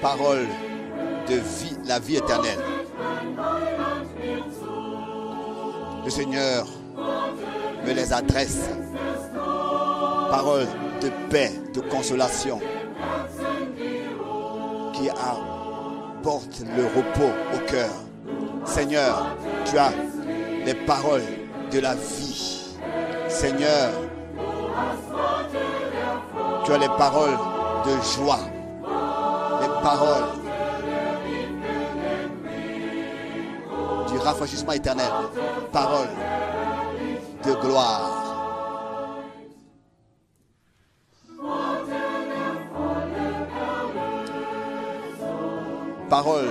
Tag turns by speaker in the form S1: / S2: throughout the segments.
S1: parole de vie, la vie éternelle. Le Seigneur me les adresse. Parole de paix, de consolation, qui apporte le repos au cœur. Seigneur, tu as les paroles de la vie. Seigneur, tu as les paroles de joie, les paroles du rafraîchissement éternel, paroles de gloire. Paroles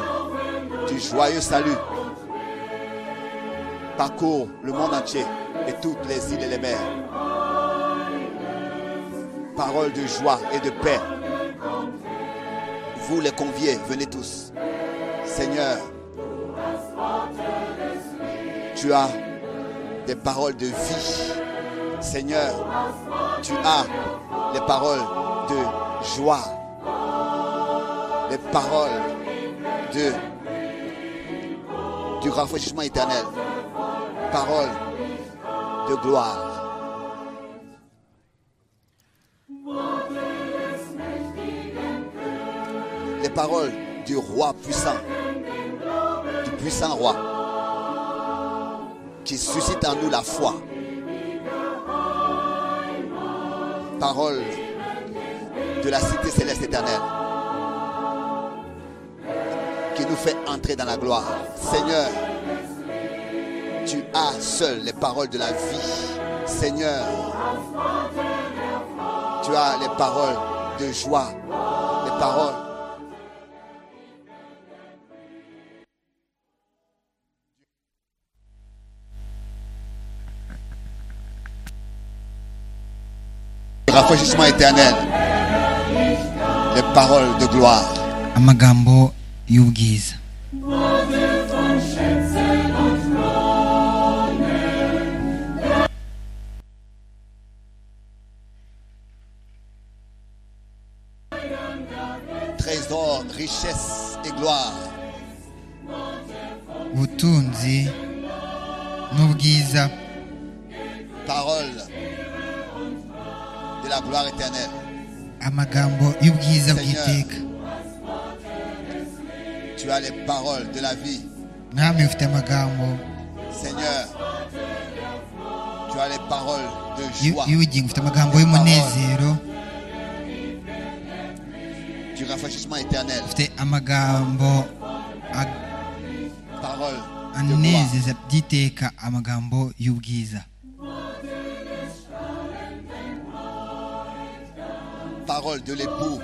S1: du joyeux salut parcourt le monde entier et toutes les îles et les mers. Paroles de joie et de paix. Vous les conviez, venez tous. Seigneur, tu as des paroles de vie. Seigneur, tu as les paroles de joie, les paroles de, du rafraîchissement éternel, paroles de gloire. Les paroles du roi puissant, du puissant roi qui suscite en nous la foi. Parole de la cité céleste éternelle qui nous fait entrer dans la gloire. Seigneur, tu as seul les paroles de la vie. Seigneur, tu as les paroles de joie, les paroles rafraîchissement éternel, les paroles de gloire,
S2: amagambo y'ubwiza
S1: trésor, richesse et gloire,
S2: ubutunzi n'ubwiza
S1: paroles de la gloire éternelle.
S2: amagambo y'ubwiza
S1: Seigneur.
S2: bw'iteka
S1: Tu as les paroles de la vie,
S2: mwami ufite amagambo
S1: Seigneur. Tu as les paroles de
S2: y'u-
S1: joie,
S2: y'ubugingo ufite amagambo y'umunezero
S1: du rafraîchissement éternel,
S2: ufite amagambo ag-
S1: paroles de gloire.
S2: anezeza by'iteka amagambo y'ubwiza
S1: Parole de l'époux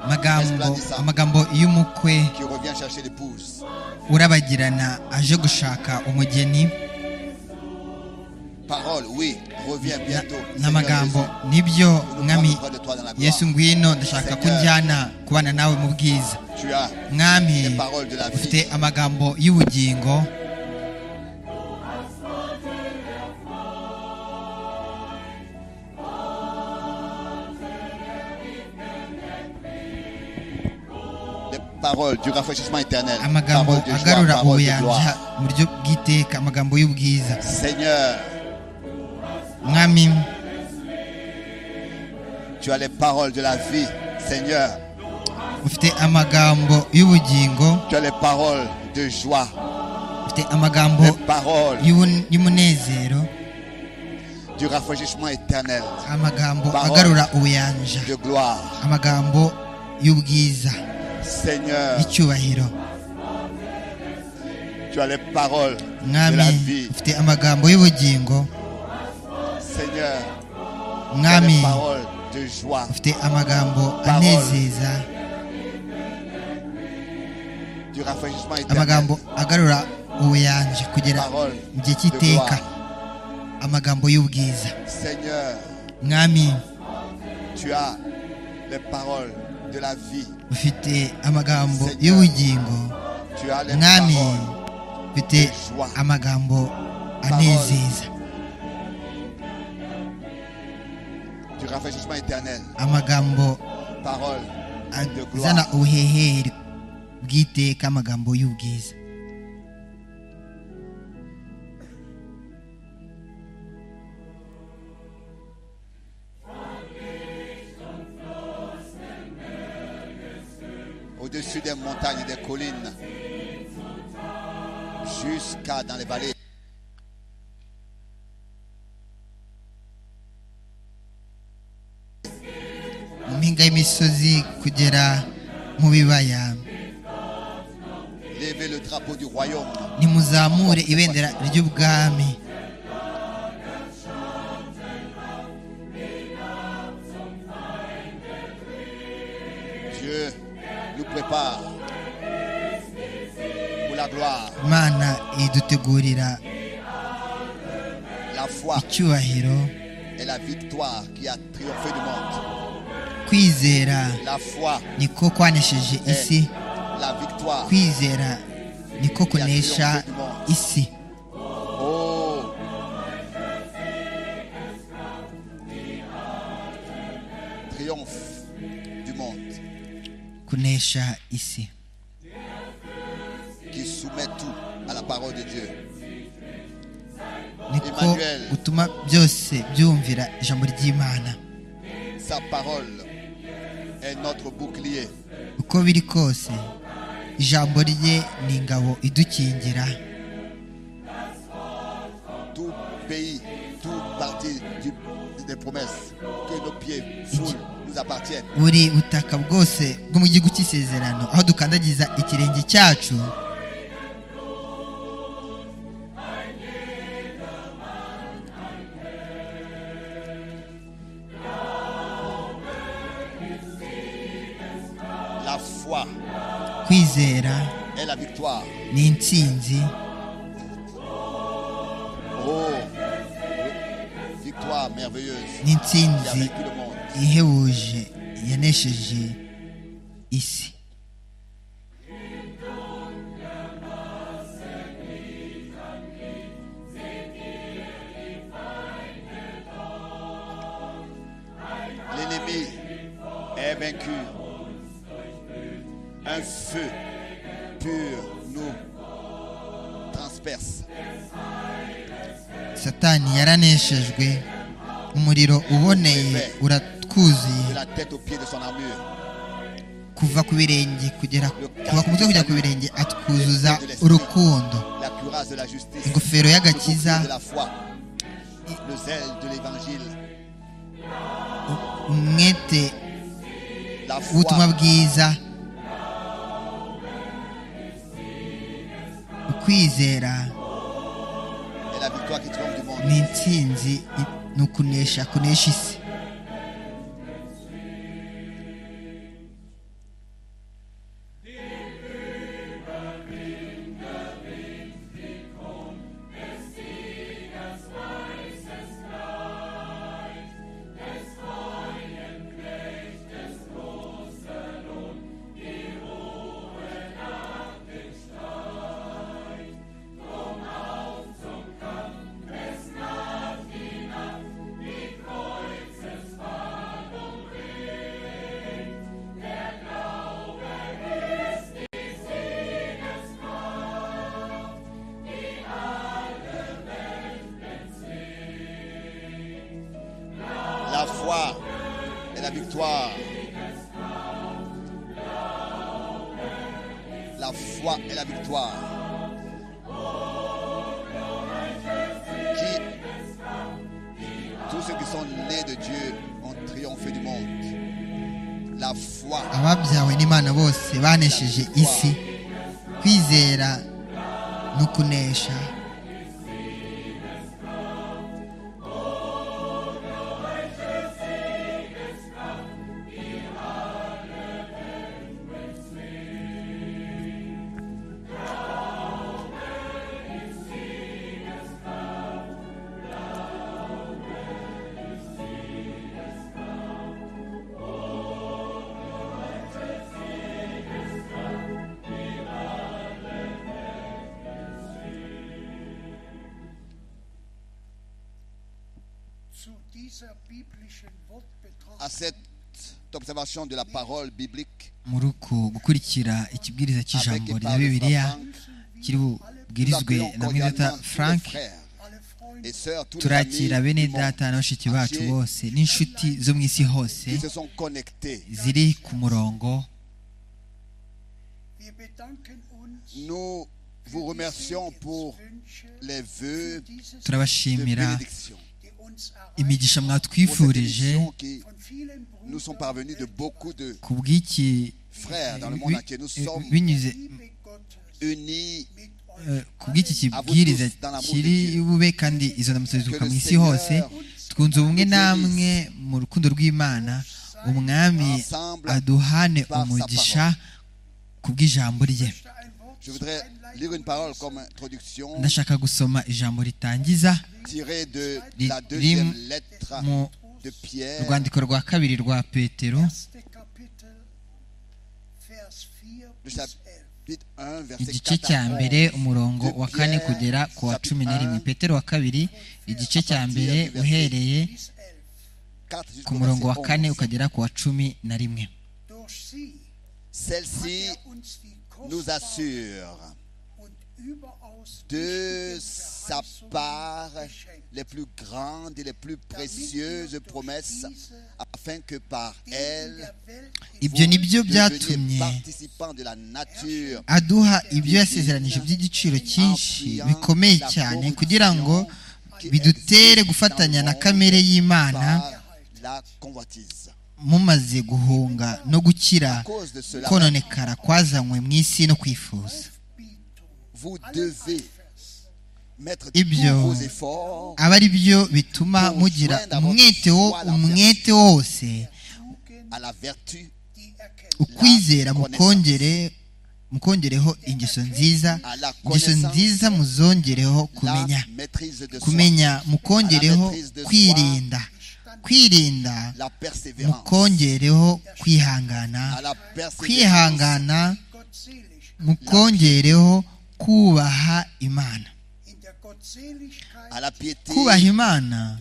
S2: amagambo amagambo y'umukwe
S1: qui revient chercher l'épouse.
S2: urabagirana aje gushaka umugeni
S1: Parole, oui, reviens
S2: Na-
S1: bientôt. Seigneur
S2: n'amagambo
S1: Jésus.
S2: nibyo
S1: Nous nous
S2: mwami
S1: prenons près de toi dans la gloire.
S2: yesu ngwino ndashaka ko
S1: Seigneur.
S2: njyana kubana nawe mu bwiza
S1: Tu as les
S2: mwami
S1: paroles de la vie,
S2: ufite amagambo y'ubugingo
S1: les paroles du rafraîchissement éternel,
S2: amagambo
S1: paroles de joie,
S2: agarura
S1: paroles de
S2: ubuyanja
S1: gloire.
S2: mu buryo bw'iteka amagambo y'ubwiza
S1: Seigneur,
S2: mwami
S1: tu as les paroles de la vie, Seigneur.
S2: ufite amagambo y'ubugingo
S1: Tu as les paroles de joie,
S2: ufite amagambo
S1: les paroles
S2: y'ubun- y'umunezero
S1: du rafraîchissement éternel,
S2: amagambo
S1: Parole.
S2: agarura ubuyanja
S1: de gloire.
S2: amagambo y'ubwiza
S1: Seigneur,
S2: y'icyubahiro
S1: tu as les paroles de la
S2: mwami
S1: vie.
S2: ufite amagambo y'ubugingo
S1: Seigneur, tu as les
S2: mwami
S1: paroles de joie.
S2: ufite amagambo
S1: Parole.
S2: anezeza
S1: du rafraîchissement éternel.
S2: amagambo agarura ubuyanja kugera
S1: Parole
S2: mu gihe
S1: de
S2: cy'iteka
S1: gloire.
S2: amagambo y'ubwiza
S1: Seigneur,
S2: mwami
S1: tu as les paroles de la vie.
S2: ufite amagambo
S1: Seigneur.
S2: y'ubugingo
S1: Tu as les
S2: mwami
S1: paroles
S2: ufite
S1: de joie.
S2: amagambo anezeza
S1: du rafraîchissement éternel.
S2: amagambo
S1: Parole et de
S2: azana
S1: gloire.
S2: ubuhehere bw'iteka amagambo y'ubwiza
S1: Au-dessus des montagnes et des collines, jusqu'à dans les vallées.
S2: mu mpinga y'imisozi kugera mu bibaya
S1: Levez le drapeau du royaume.
S2: nimuzamure ibendera ry'ubwami
S1: Dieu nous prépare pour la gloire,
S2: imana idutegurira
S1: la foi
S2: icyubahiro
S1: et la victoire qui a triomphé du monde.
S2: kwizera
S1: La foi
S2: niko kwanesheje isi
S1: est la victoire.
S2: kwizera niko kunesha isi
S1: Oh. Triomphe du monde
S2: kunesha isi
S1: qui soumet tout à la parole de Dieu.
S2: niko
S1: Emmanuel.
S2: gutuma byose byumvira ijambo ry'imana
S1: Sa parole est notre bouclier.
S2: uko biri kose ijambo rye ni ingabo idukingira
S1: Tout pays, tout parti du- des promesses que nos pieds foulent nous appartiennent.
S2: buri butaka bwose bwo mu gihugu cy'isezerano aho dukandagiza ikirenge cyacu
S1: La foi
S2: kwizera
S1: est la victoire.
S2: ni intsinzi
S1: Oh, victoire merveilleuse qui
S2: ni
S1: a
S2: intsinzi
S1: vécu le monde.
S2: ihebuje yanesheje isi
S1: L'ennemi est vaincu. Un feu pur nous transperce.
S2: satani yaraneshejwe umuriro uboneye
S1: De
S2: uratwuzuye
S1: la tête aux pieds de son armure,
S2: kuva ku birenge kugera kuva ku mutwe kugera ku birenge atwuzuza urukundo
S1: la cuirasse de la justice,
S2: ingofero
S1: le bouclier de
S2: y'agakiza
S1: la foi, le zèle de l'évangile,
S2: umwete
S1: la foi,
S2: w'ubutumwa bwiza ukwizera
S1: et la victoire qui triomphe du monde.
S2: ni intsinzi i- ni ukunesha kunesha isi
S1: La foi est la victoire. La foi est la victoire. Qui tous ceux qui sont nés de Dieu ont triomphé du monde. La foi,
S2: ababyawe n'imana bose banesheje isi kwizera ni ukunesha
S3: Zu dieser biblischen Wortbetrachtung
S1: à cette d'observation de la parole biblique
S2: muri uko gukurikira ikibwiriza cy'ijambo rya bibiliya kiri bubwirizwe na mwidata frank
S1: et sœurs, tous les amis
S2: turakira bene
S1: du monde
S2: data n'abashiki bacu
S1: entier
S2: bose n'inshuti zo mu isi hose
S1: qui se sont connectés.
S2: ziri ku murongo
S3: Wir bedanken uns
S1: Nous vous remercions pour les vœux de
S2: turabashimira
S1: bénédiction.
S2: imigisha
S1: Pour cette
S2: mwatwifurije
S1: émission qui nous sont parvenus de beaucoup de
S2: ku bw'iki
S1: frères dans le
S2: bi-
S1: monde entier. Nous sommes
S2: binyuze
S1: unis
S2: eh, ku bw'iki kibwiriza kiri bube kandi izo ndamutso zizuka mu isi hose twunze ubumwe namwe mu rukundo rw'imana umwami
S1: ensemble.
S2: aduhane umugisha ku bw'ijambo rye
S1: Je voudrais lire une parole comme introduction
S2: ndashaka gusoma ijambo ritangiza
S1: tirée de
S2: Li-
S1: la deuxième
S2: lim-
S1: lettre
S2: mu
S1: de Pierre,
S2: rwandiko rwa kabiri rwa petero
S3: erste Kapitel, Vers 4
S1: le
S3: bis 11.
S1: chapitre 1, verset
S2: igice
S1: 4
S2: cya
S1: à 11.
S2: mbere umurongo wa kane kugera ku wa cumi na rimwe petero wa kabiri igice cya mbere uhereye
S3: 11.
S1: 4
S2: ku
S1: jusqu'au
S2: murongo wa
S1: verset
S2: kane
S1: 11.
S2: ukagera ku wa cumi na rimwe
S3: Durch sie hat
S1: Celle-ci
S3: er uns die
S1: nous
S3: kostbare
S1: assure
S3: und überaus
S1: de
S3: wichtige
S1: sa
S3: Verheißung
S1: part
S3: geschenkt.
S1: les plus grandes et les plus précieuses promesses, afin que par
S3: denen
S1: elles,
S3: der Welt
S2: ibyo ni byo
S1: vous deveniez
S2: byatumye
S1: participants de la nature
S2: aduha ibyo yasezeranije by'igiciro cyinshi bikomeye cyane kugira ngo bidutere gufatanya na kamere y'imana
S1: par la convoitise.
S2: mumaze guhunga no gukira
S1: À cause de cela,
S2: kononekara kwazanywe mu isi no kwifuza
S1: vous devez mettre
S2: Ibyo.
S1: tous vos efforts
S2: aba ari byo bituma mugira umwete wo umwete wose
S1: à la vertu,
S3: die erkennt.
S2: ukwizera mukongere mukongereho ingeso nziza
S1: à la
S2: ingeso
S1: connaissance,
S2: nziza muzongereho kumenya
S1: la maîtrise de soi,
S2: kumenya mukongereho kwirinda kwirinda
S1: la persévérance,
S2: mukongereho kwihangana
S1: à la persévérance,
S2: kwihangana
S3: Gottselig.
S2: mukongereho kubaha imana
S3: In der Gottseligkeit
S1: à la piété,
S2: kubaha imana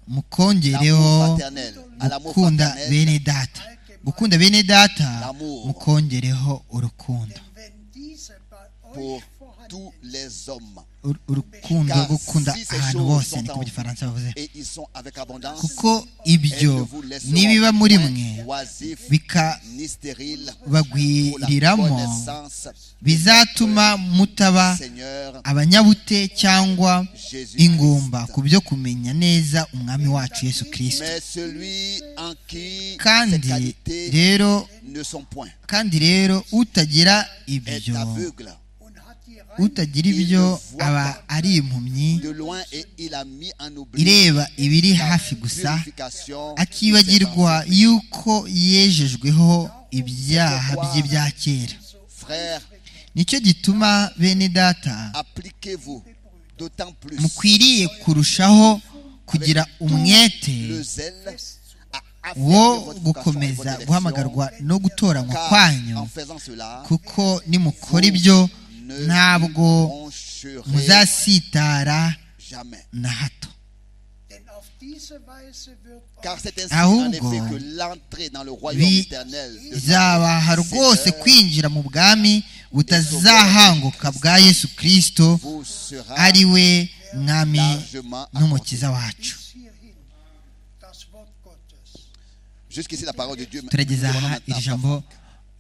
S2: mukongereho
S1: l'amour paternel, à l'amour
S2: gukunda
S1: paternel,
S2: bene data gukunda bene data
S1: L'amour.
S2: mukongereho urukundo
S3: Denn wenn diese bei
S1: pour
S3: euch vorhanden
S1: tous les hommes.
S2: Ur- urukundo
S1: Car
S2: rwo gukunda
S1: si ces
S2: ahantu
S1: choses
S2: hose
S1: sont
S2: niko
S1: en
S2: mu gifaransa bavuze
S1: Et ils sont avec abondance.
S2: kuko
S1: Elles ne
S2: ibyo
S1: vous laisseront
S2: nibiba muri
S1: point
S2: mwe
S1: oisifs, ni stériles, pour la
S2: bikabagwiriramo
S1: connaissance du
S2: bizatuma mutaba
S1: Seigneur
S2: abanyabute cyangwa
S1: Jésus.
S2: ingumba ku
S1: Christ.
S2: byo kumenya neza umwami wacu yesu kirisito
S1: Mais celui en qui ces
S2: kandi
S1: qualités
S2: rero
S1: ne sont point
S2: kandi rero utagira
S1: est
S2: ibyo
S1: aveugle
S3: und hat die
S2: utagira ibyo aba ari impumyi
S1: de loin et il a mis en oubli
S2: ireba ibiri
S1: la
S2: hafi gusa
S1: purification de ses
S2: akibagirwa
S1: ancêtres.
S2: yuko yejejweho ibyaha bye bya kera
S1: Frères,
S2: nicyo gituma bene data
S1: appliquez-vous d'autant plus
S2: mukwiriye kurushaho kugira umwete
S1: le zèle à
S2: wo
S1: affermir votre vocation et
S2: gukomeza
S1: votre élection,
S2: guhamagarwa no gutoranywa
S1: car
S2: kwanyu
S1: en faisant cela,
S2: kuko nimukora ibyo
S1: ne
S2: ntabwo
S1: broncherez
S2: muzasitara
S1: jamais.
S2: na hato
S3: Denn auf diese Weise wird
S1: Car c'est ainsi
S2: Ahubwo,
S1: en effet que l'entrée dans le royaume éternel de notre
S2: bizabaha rwose
S1: Seigneur
S2: kwinjira mu bwami butazahanguka bwa yesu kirisito
S1: vous sera
S2: ari we mwami
S1: largement accordée.
S2: n'umukiza wacu
S3: bis hierhin das Wort Gottes.
S1: Jusqu'ici la parole de Dieu. mais nous
S2: turageza
S1: allons
S2: aha
S1: maintenant
S2: iri jambo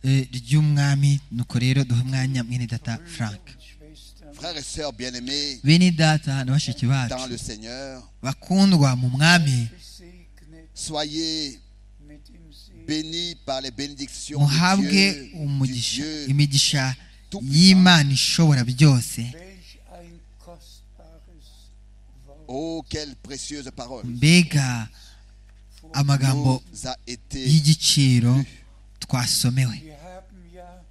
S2: eh, ry'umwami nuko rero duhe umwanya mwene data frank
S1: Frères et sœurs bien-aimés
S2: bene data na bashiki
S1: dans
S2: bacu
S1: le Seigneur,
S2: bakundwa mu mwami
S4: gesegnet
S1: soyez
S4: mit im Segen
S1: bénis par les bénédictions de
S2: muhabwe
S1: Dieu, du
S2: umugisha
S1: Dieu
S2: imigisha y'imana ishobora byose
S4: welch ein kostbares Wort
S1: Oh, quelle précieuse parole
S2: mbega amagambo
S1: nous a été.
S2: y'igiciro twasomewe
S4: wir haben ja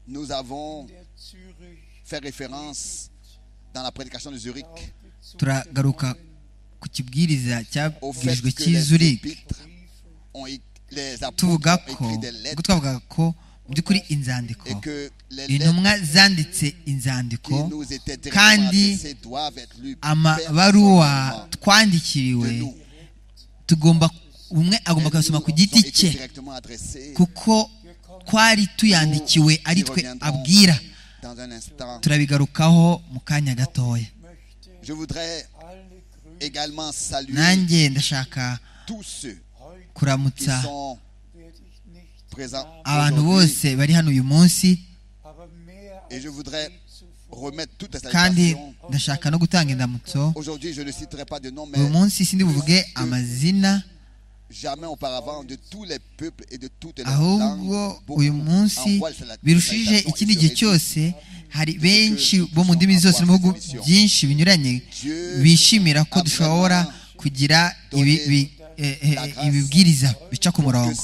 S1: Nous avons
S4: der Zürich
S1: fait référence dans la prédication de Zurich
S2: turagaruka ku kibwiriza
S1: au fait
S2: cyabwirijwe
S1: que les
S2: cy'izurike
S1: épîtres ont é- les apôtres
S2: tuvuga
S1: ont
S2: ko
S1: écrit des
S2: ubwo
S1: lettres
S2: twavugaga ko mu by'ukuri inzandiko
S1: et que les lettres
S2: intumwa zanditse
S1: qui
S2: inzandiko
S1: nous étaient directement
S2: kandi
S1: adressées doivent être lues
S2: amabaruwa
S1: personnellement.
S2: twandikiriwe
S1: de nous.
S2: tugomba umwe agomba kuyasoma ku giti cye kuko twari tuyandikiwe ari twe abwira
S1: Dans un instant,
S2: turabigarukaho mu kanya gatoya
S4: möchte
S1: je voudrais
S4: alle Grüßen
S1: également saluer
S2: nanjye ndashaka
S1: tous ceux
S4: heute
S1: qui
S2: kuramutsa
S1: sont
S4: werde ich nicht
S1: présents
S2: abantu
S1: aujourd'hui.
S2: bose bari hano uyu munsi
S4: aber mehr
S1: Et
S4: als
S1: je voudrais
S4: je zuvor
S1: remettre toutes les
S2: kandi
S1: salutations.
S2: ndashaka no gutanga indamutso
S1: Aujourd'hui, je ne citerai pas de nom, mais
S2: uyu munsi sindi buvuge amazina
S1: jamais auparavant de tous les peuples et de toutes les langues.
S2: ahubwo uyu munsi birushije ikindi gihe cyose hari benshi bo mu ndimi zose no mu bihugu byinshi binyuranye bishimira ko dushobora kugira ibi, bi, eh, eh, ibibwiriza bica ku murongo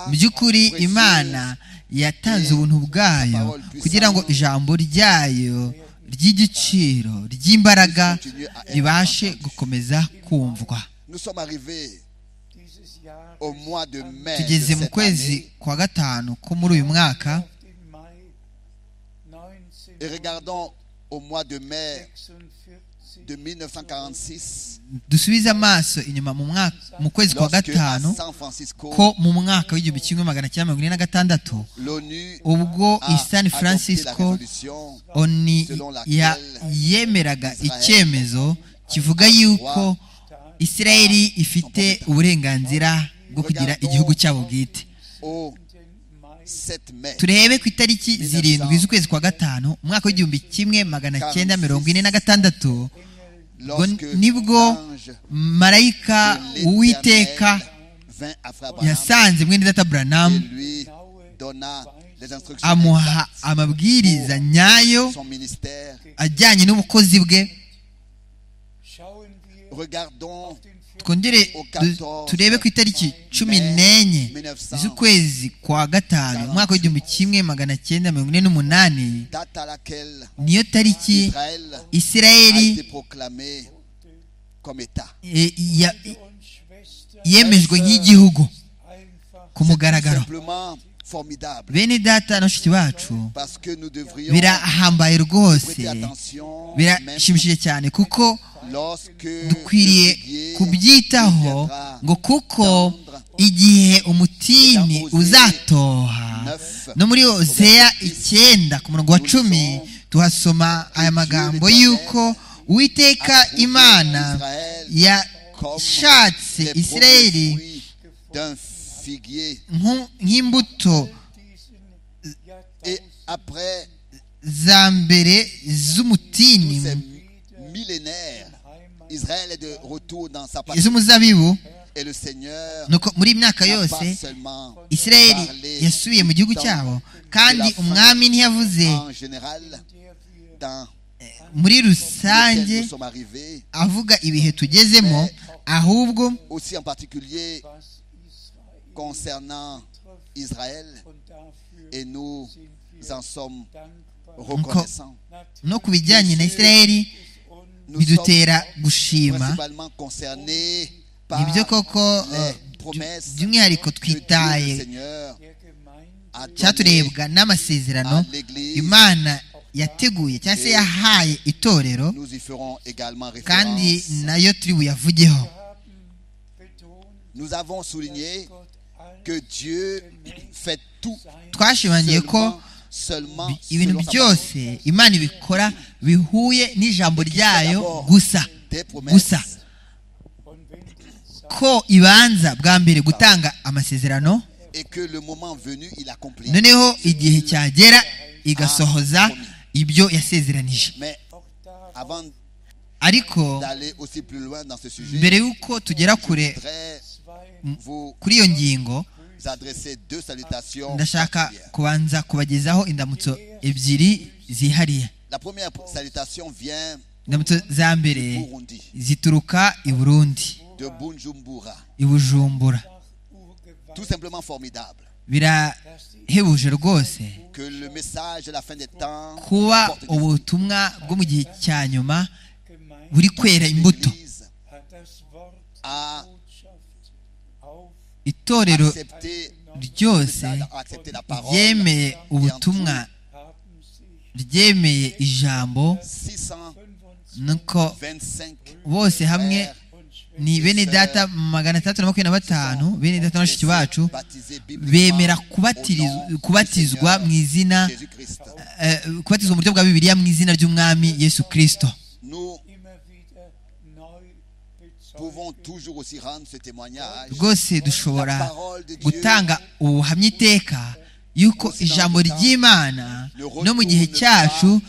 S2: mu by'ukuri imana yatanze ubuntu bwayo kugira ngo ijambo ryayo ry'igiciro ry'imbaraga ribashe gukomeza kumvwa
S1: Nous sommes arrivés
S4: dieses Jahr
S1: au mois de mai de
S2: tugeze mu
S1: cette
S2: kwezi
S1: année
S2: kwa gatanu ko muri uyu mwaka
S4: auf den Mai
S1: et regardons au mois de mai
S4: 1946
S1: de 1946
S2: dusubize amaso inyuma mu mwaka mu kwezi kwa
S1: lorsque à
S2: gatanu
S1: San Francisco
S2: ko mu mwaka w'igihumbi kimwe magana cyenda mirongo ine na gatandatu
S1: l'ONU
S2: ubwo
S1: a
S2: i San
S1: adopté la
S2: Francisco
S1: résolution
S2: oni ya- yemeraga icyemezo kivuga yuko Isirayeli ifite uburenganzira bwo kugira igihugu cyabo bwite
S1: au
S4: den Mai
S1: 7 mai
S2: turebe ku itariki zirindwi z'ukwezi kwa gatanu umwaka w'igihumbi kimwe magana cyenda mirongo ine na gatandatu
S1: lorsque
S2: Bon- nibwo
S1: l'ange
S2: marayika
S1: de l'Éternel
S2: uwiteka
S1: vint après Abraham
S2: yasanze mwene data
S1: et
S2: burahamu
S1: lui donna les instructions
S2: amuha
S1: exactes
S2: amabwiriza nyayo
S1: pour son ministère.
S2: ajyanye n'ubukozi bwe
S4: schauen wir
S1: Regardons
S4: den
S2: twongere du- turebe ku itariki cumi n'enye z'ukwezi kwa gatanu umwaka w'igihumbi kimwe magana cyenda mirongo ine n'umunani
S1: date à laquelle
S2: niyo tariki
S1: Israël a été
S2: isirayeli
S1: proclamé comme État.
S2: eh, ya-
S4: Brüder und Schwestern
S2: yemejwe nk'igihugu
S4: einfach
S2: ku mugaragaro
S1: Simplement formidable
S2: bene data na bashiki bacu
S1: parce que nous devrions
S2: birahambaye rwose
S1: prêter attention même
S2: birashimishije cyane kuko
S1: lorsque
S2: dukwiriye kubyitaho ngo kuko igihe umutini uzatoha no muri ozeya icyenda ku murongo wa cumi tuhasoma aya magambo y'uko uwiteka imana yashatse isirayeli
S1: d'un figuier
S2: nku- nk'imbuto
S4: diesen
S1: et après
S2: za mbere z'umutini
S1: ces millénaires Israël est de retour dans sa patrie
S2: z'umuzabibu
S1: et le Seigneur
S2: nuko muri iyi myaka
S1: n'a
S2: yose
S1: pas seulement
S2: isirayeli
S1: parlé
S2: yasubiye mu gihugu cyabo kandi umwami ntiyavuze
S1: en général dans
S2: muri
S1: lequel
S2: rusange
S1: nous sommes arrivés
S2: avuga ibihe tugezemo ahubwo
S1: aussi en particulier
S4: was Israel
S1: concernant Israël
S4: und dafür
S1: et nous
S4: sind wir
S1: en sommes
S4: dankbar.
S1: reconnaissants.
S4: Natürlich
S2: no ku bijyanye na isirayeli
S4: ist uns
S1: Nous sommes
S2: bidutera gushima
S1: principalement concernés par
S2: ibyo koko
S1: les
S2: eh,
S1: promesses
S2: by'umwihariko
S1: que Dieu, le
S2: twitaye
S1: Seigneur
S4: der Gemeinde
S1: a données
S2: cyaturebwa n'amasezerano
S1: à l'Église.
S2: imana yateguye cyangwa se yahaye itorero
S1: Nous y ferons également
S2: kandi
S1: référence.
S2: nayo turi buyavugeho
S4: haben betont,
S1: Nous avons souligné
S4: Gott all
S1: que Dieu fait tout
S2: twashimangiye ko
S1: seulement, seulement
S2: ibintu
S1: selon sa
S2: byose imana ibikora bihuye n'ijambo ryayo
S1: d'abord
S2: gusa
S1: des promesses
S2: gusa
S4: und wenn die Zeit
S2: ko ibanza bwa mbere gutanga amasezerano
S1: et que le moment venu, il accomplit.
S2: noneho igihe cyagera igasohoza ibyo yasezeranije
S1: Mais
S4: auch da
S1: avant
S2: ariko
S1: d'aller aussi plus loin dans ce sujet,
S2: mbere y'uko tugera
S1: je
S2: kure
S1: voudrais
S4: zwei
S1: vous
S2: kuri iyo ngingo
S1: adresser deux salutations.
S2: ndashaka
S1: particulières.
S2: kubanza kubagezaho indamutso ebyiri zihariye
S1: La première salutation vient
S2: indamutso za
S1: du
S2: mbere
S1: Burundi,
S2: zituruka i burundi
S1: de Bunjumbura.
S2: i bujumbura
S4: Urgewalt,
S1: Tout simplement formidable.
S4: dass die
S2: birahebuje rwose
S1: Que le message de la fin des temps
S2: kuba
S1: porte du fruit.
S2: ubutumwa bwo mu gihe cya nyuma
S4: Gemeinde
S2: buri kwera imbuto
S1: L'Église
S4: hat das Wort
S1: a
S4: Botschaft auf
S2: itorero
S1: accepté,
S2: ryose
S1: a accepté la parole.
S2: ryemeye ubutumwa
S4: haben sich
S2: ryemeye ijambo
S1: 625
S2: nuko bose hamwe
S4: und Schwestern
S2: ni bene data magana atandatu na makumyabiri na batanu bene data na bashiki bacu bemera kubatirizwa- kubatizwa mu izina eh, kubatizwa mu buryo bwa bibiliya mu izina ry'umwami yesu kirisito
S1: Nous
S4: immer wieder neu
S1: pouvons
S4: bezeugen.
S1: toujours aussi rendre ce témoignage.
S2: rwose dushobora gutanga ubuhamya iteka yuko ijambo ry'imana no mu gihe cyacu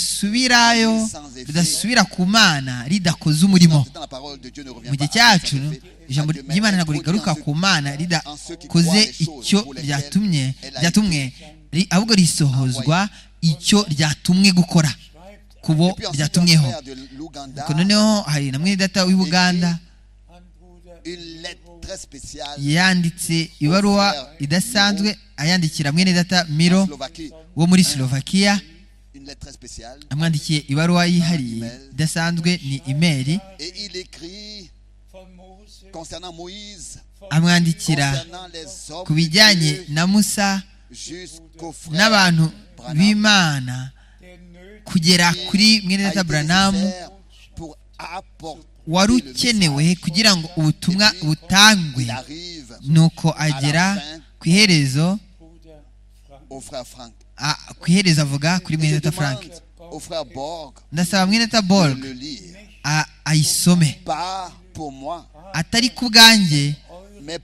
S2: ridasubirayo ridasubira ku mana ridakoze umurimo
S1: Dans la parole de Dieu ne revient
S2: mu gihe
S1: pas à
S2: cyacu
S1: ses effets.
S2: ijambo
S1: À Dieu
S2: ry'imana
S1: même,
S2: ntabwo
S1: il produit
S2: rigaruka
S1: en ceux
S2: ku mana ridakoze icyo ryatumye ryatumwe ri- ahubwo risohozwa icyo ryatumwe gukora
S4: Schreibt
S2: ku bo
S1: Et puis ensuite, un
S2: ryatumweho
S1: frère de l'Ouganda,
S2: Nuko noneho hari na mwene data w'i buganda
S4: an Bruder
S1: une lettre très spéciale
S2: yanditse ibaruwa idasanzwe ayandikira mwene data miro
S1: en Slovaquie.
S2: wo muri slovakia
S1: Une lettre très spéciale.
S2: amwandikiye ibaruwa yihariye idasanzwe ni imeri
S1: Et il écrit
S4: von Mose,
S1: concernant Moïse,
S2: amwandikira
S1: concernant les hommes
S2: ku
S1: de
S2: bijyanye
S1: Dieu,
S2: na musa
S1: jusqu'au frère
S2: n'abantu
S1: Branham,
S2: b'imana
S4: der nötig
S2: kugera
S1: qui
S2: kuri mwene
S1: a
S2: data
S1: été
S2: buranamu
S1: nécessaire pour apporter
S2: wari
S1: le
S2: ukenewe
S1: message.
S2: kugira ngo ubutumwa butangwe
S1: Il arrive
S2: nuko agera ku iherezo
S4: Bruder Frank,
S1: au frère Frank,
S2: a- ku iherezo avuga kuri mwene data frank
S1: au frère Borg
S2: ndasaba mwene data
S1: de
S2: borg
S1: le lire.
S2: a- ayisome
S1: Pas pour moi,
S2: atari ku bwanjye
S1: mais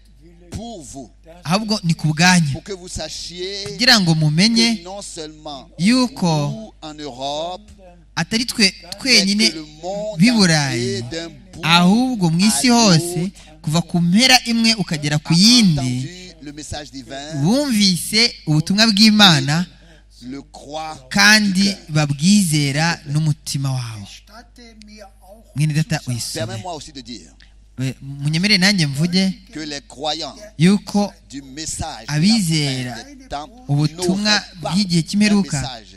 S1: pour vous.
S2: ahubwo ni ku bwanyu
S1: Pour que vous sachiez
S2: kugira ngo
S1: que
S2: mumenye
S1: non seulement
S2: yuko
S1: nous en Europe,
S2: atari twe
S1: mais
S2: twenyine
S1: que le monde
S2: b'i
S1: entier
S2: burayi
S1: d'un bout
S2: ahubwo mu isi hose kuva ku mpera imwe ukagera ku
S1: a
S2: yindi
S1: entendu le message divin,
S2: bumvise ubutumwa bw'imana
S1: le croit
S2: kandi babwizera n'umutima wawe
S3: Statte mir auch
S2: mwene data
S3: zu sagen,
S2: uyisome
S1: Permets-moi aussi de dire
S2: We- munyemere nanjye mvuge
S1: que les croyants
S2: yuko
S1: du message
S2: Abizera
S1: des temps
S2: ubutumwa
S1: n'auraient pas
S2: bw'igihe
S1: un
S2: cy'imperuka
S1: message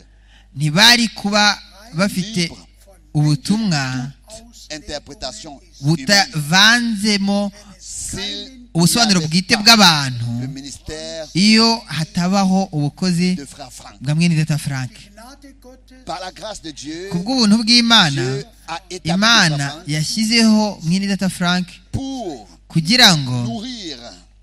S2: ntibari kuba bafite ubutumwa
S1: interprétation humaine.
S2: butavanzemo
S1: S'il
S2: ubusobanuro
S1: n'y avait
S2: bwite
S1: pas
S2: bw'abantu
S1: le ministère
S2: iyo hatabaho ubukozi
S1: de frère Franck.
S2: bwa mwene data frank
S3: Die Gnade Gottes
S1: Par la grâce de Dieu,
S2: ku bw'ubuntu bw'imana
S1: Dieu a établi le
S2: imana
S1: Saint
S2: yashyizeho mwene data frank
S1: pour
S2: kugira ngo
S1: nourrir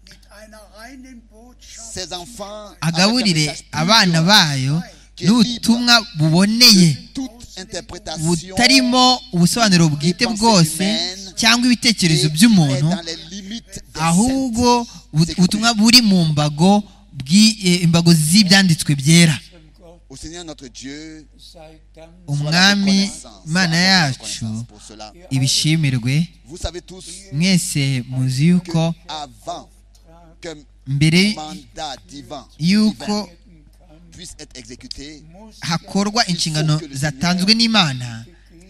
S3: mit einer reinen Botschaft
S1: ses enfants
S2: agaburire
S1: avec un message
S2: abana
S1: pur,
S2: bayo n'ubutumwa buboneye
S1: toute interprétation
S2: butarimo ubusobanuro bwite bwose cyangwa ibitekerezo by'umuntu
S1: dans les limites des saints.
S2: ahubwo bu- ubutumwa buri mu mbago bw'i- eh, imbago z'ibyanditswe byera
S4: zum Gott
S1: Au Seigneur notre Dieu,
S4: sei Dank.
S1: soit la
S2: umwami
S1: reconnaissance,
S2: mana
S1: soit la
S2: yacu
S1: reconnaissance pour cela.
S2: ibishimirwe
S1: Vous savez tous
S2: mwese muzi yuko
S1: que avant qu'un
S2: mbere
S1: mandat divin
S2: yuko
S1: puisse être exécuté,
S4: Muss
S2: hakorwa inshingano zatanzwe n'imana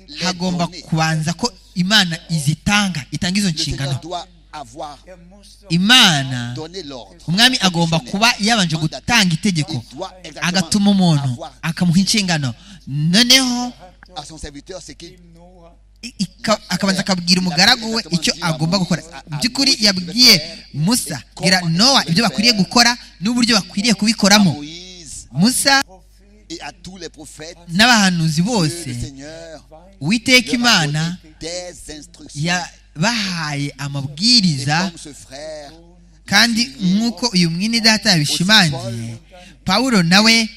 S1: les
S2: hagomba
S1: données.
S2: kubanza ko imana izitanga itanga izo
S1: le Seigneur
S2: nshingano
S1: doit avoir
S4: er muss doch
S2: imana
S1: donné l'ordre.
S2: umwami agomba kuba yabanje gutanga itegeko
S1: Il doit exactement
S2: agatuma umuntu
S1: avoir
S2: akamuha inshingano noneho
S1: à son serviteur ce qu'il
S4: dem Noah
S2: i- ika- akabanza akabwira umugaragu we icyo agomba gukora mu by'ukuri yabwiye musa bwira nowa ibyo bakwiriye gukora n'uburyo bakwiriye
S1: à
S2: kubikoramo
S1: Moïse
S2: musa
S4: Prophet
S1: et à tous les prophètes.
S2: n'abahanuzi
S1: que
S2: bose
S1: le Seigneur
S2: uwiteka
S1: leur a donné
S2: imana
S1: des instructions.
S2: yabahaye
S1: Et
S2: amabwiriza
S1: comme ce frère,
S2: kandi nk'uko uyu mwini data yabishimangiye pawulo nawe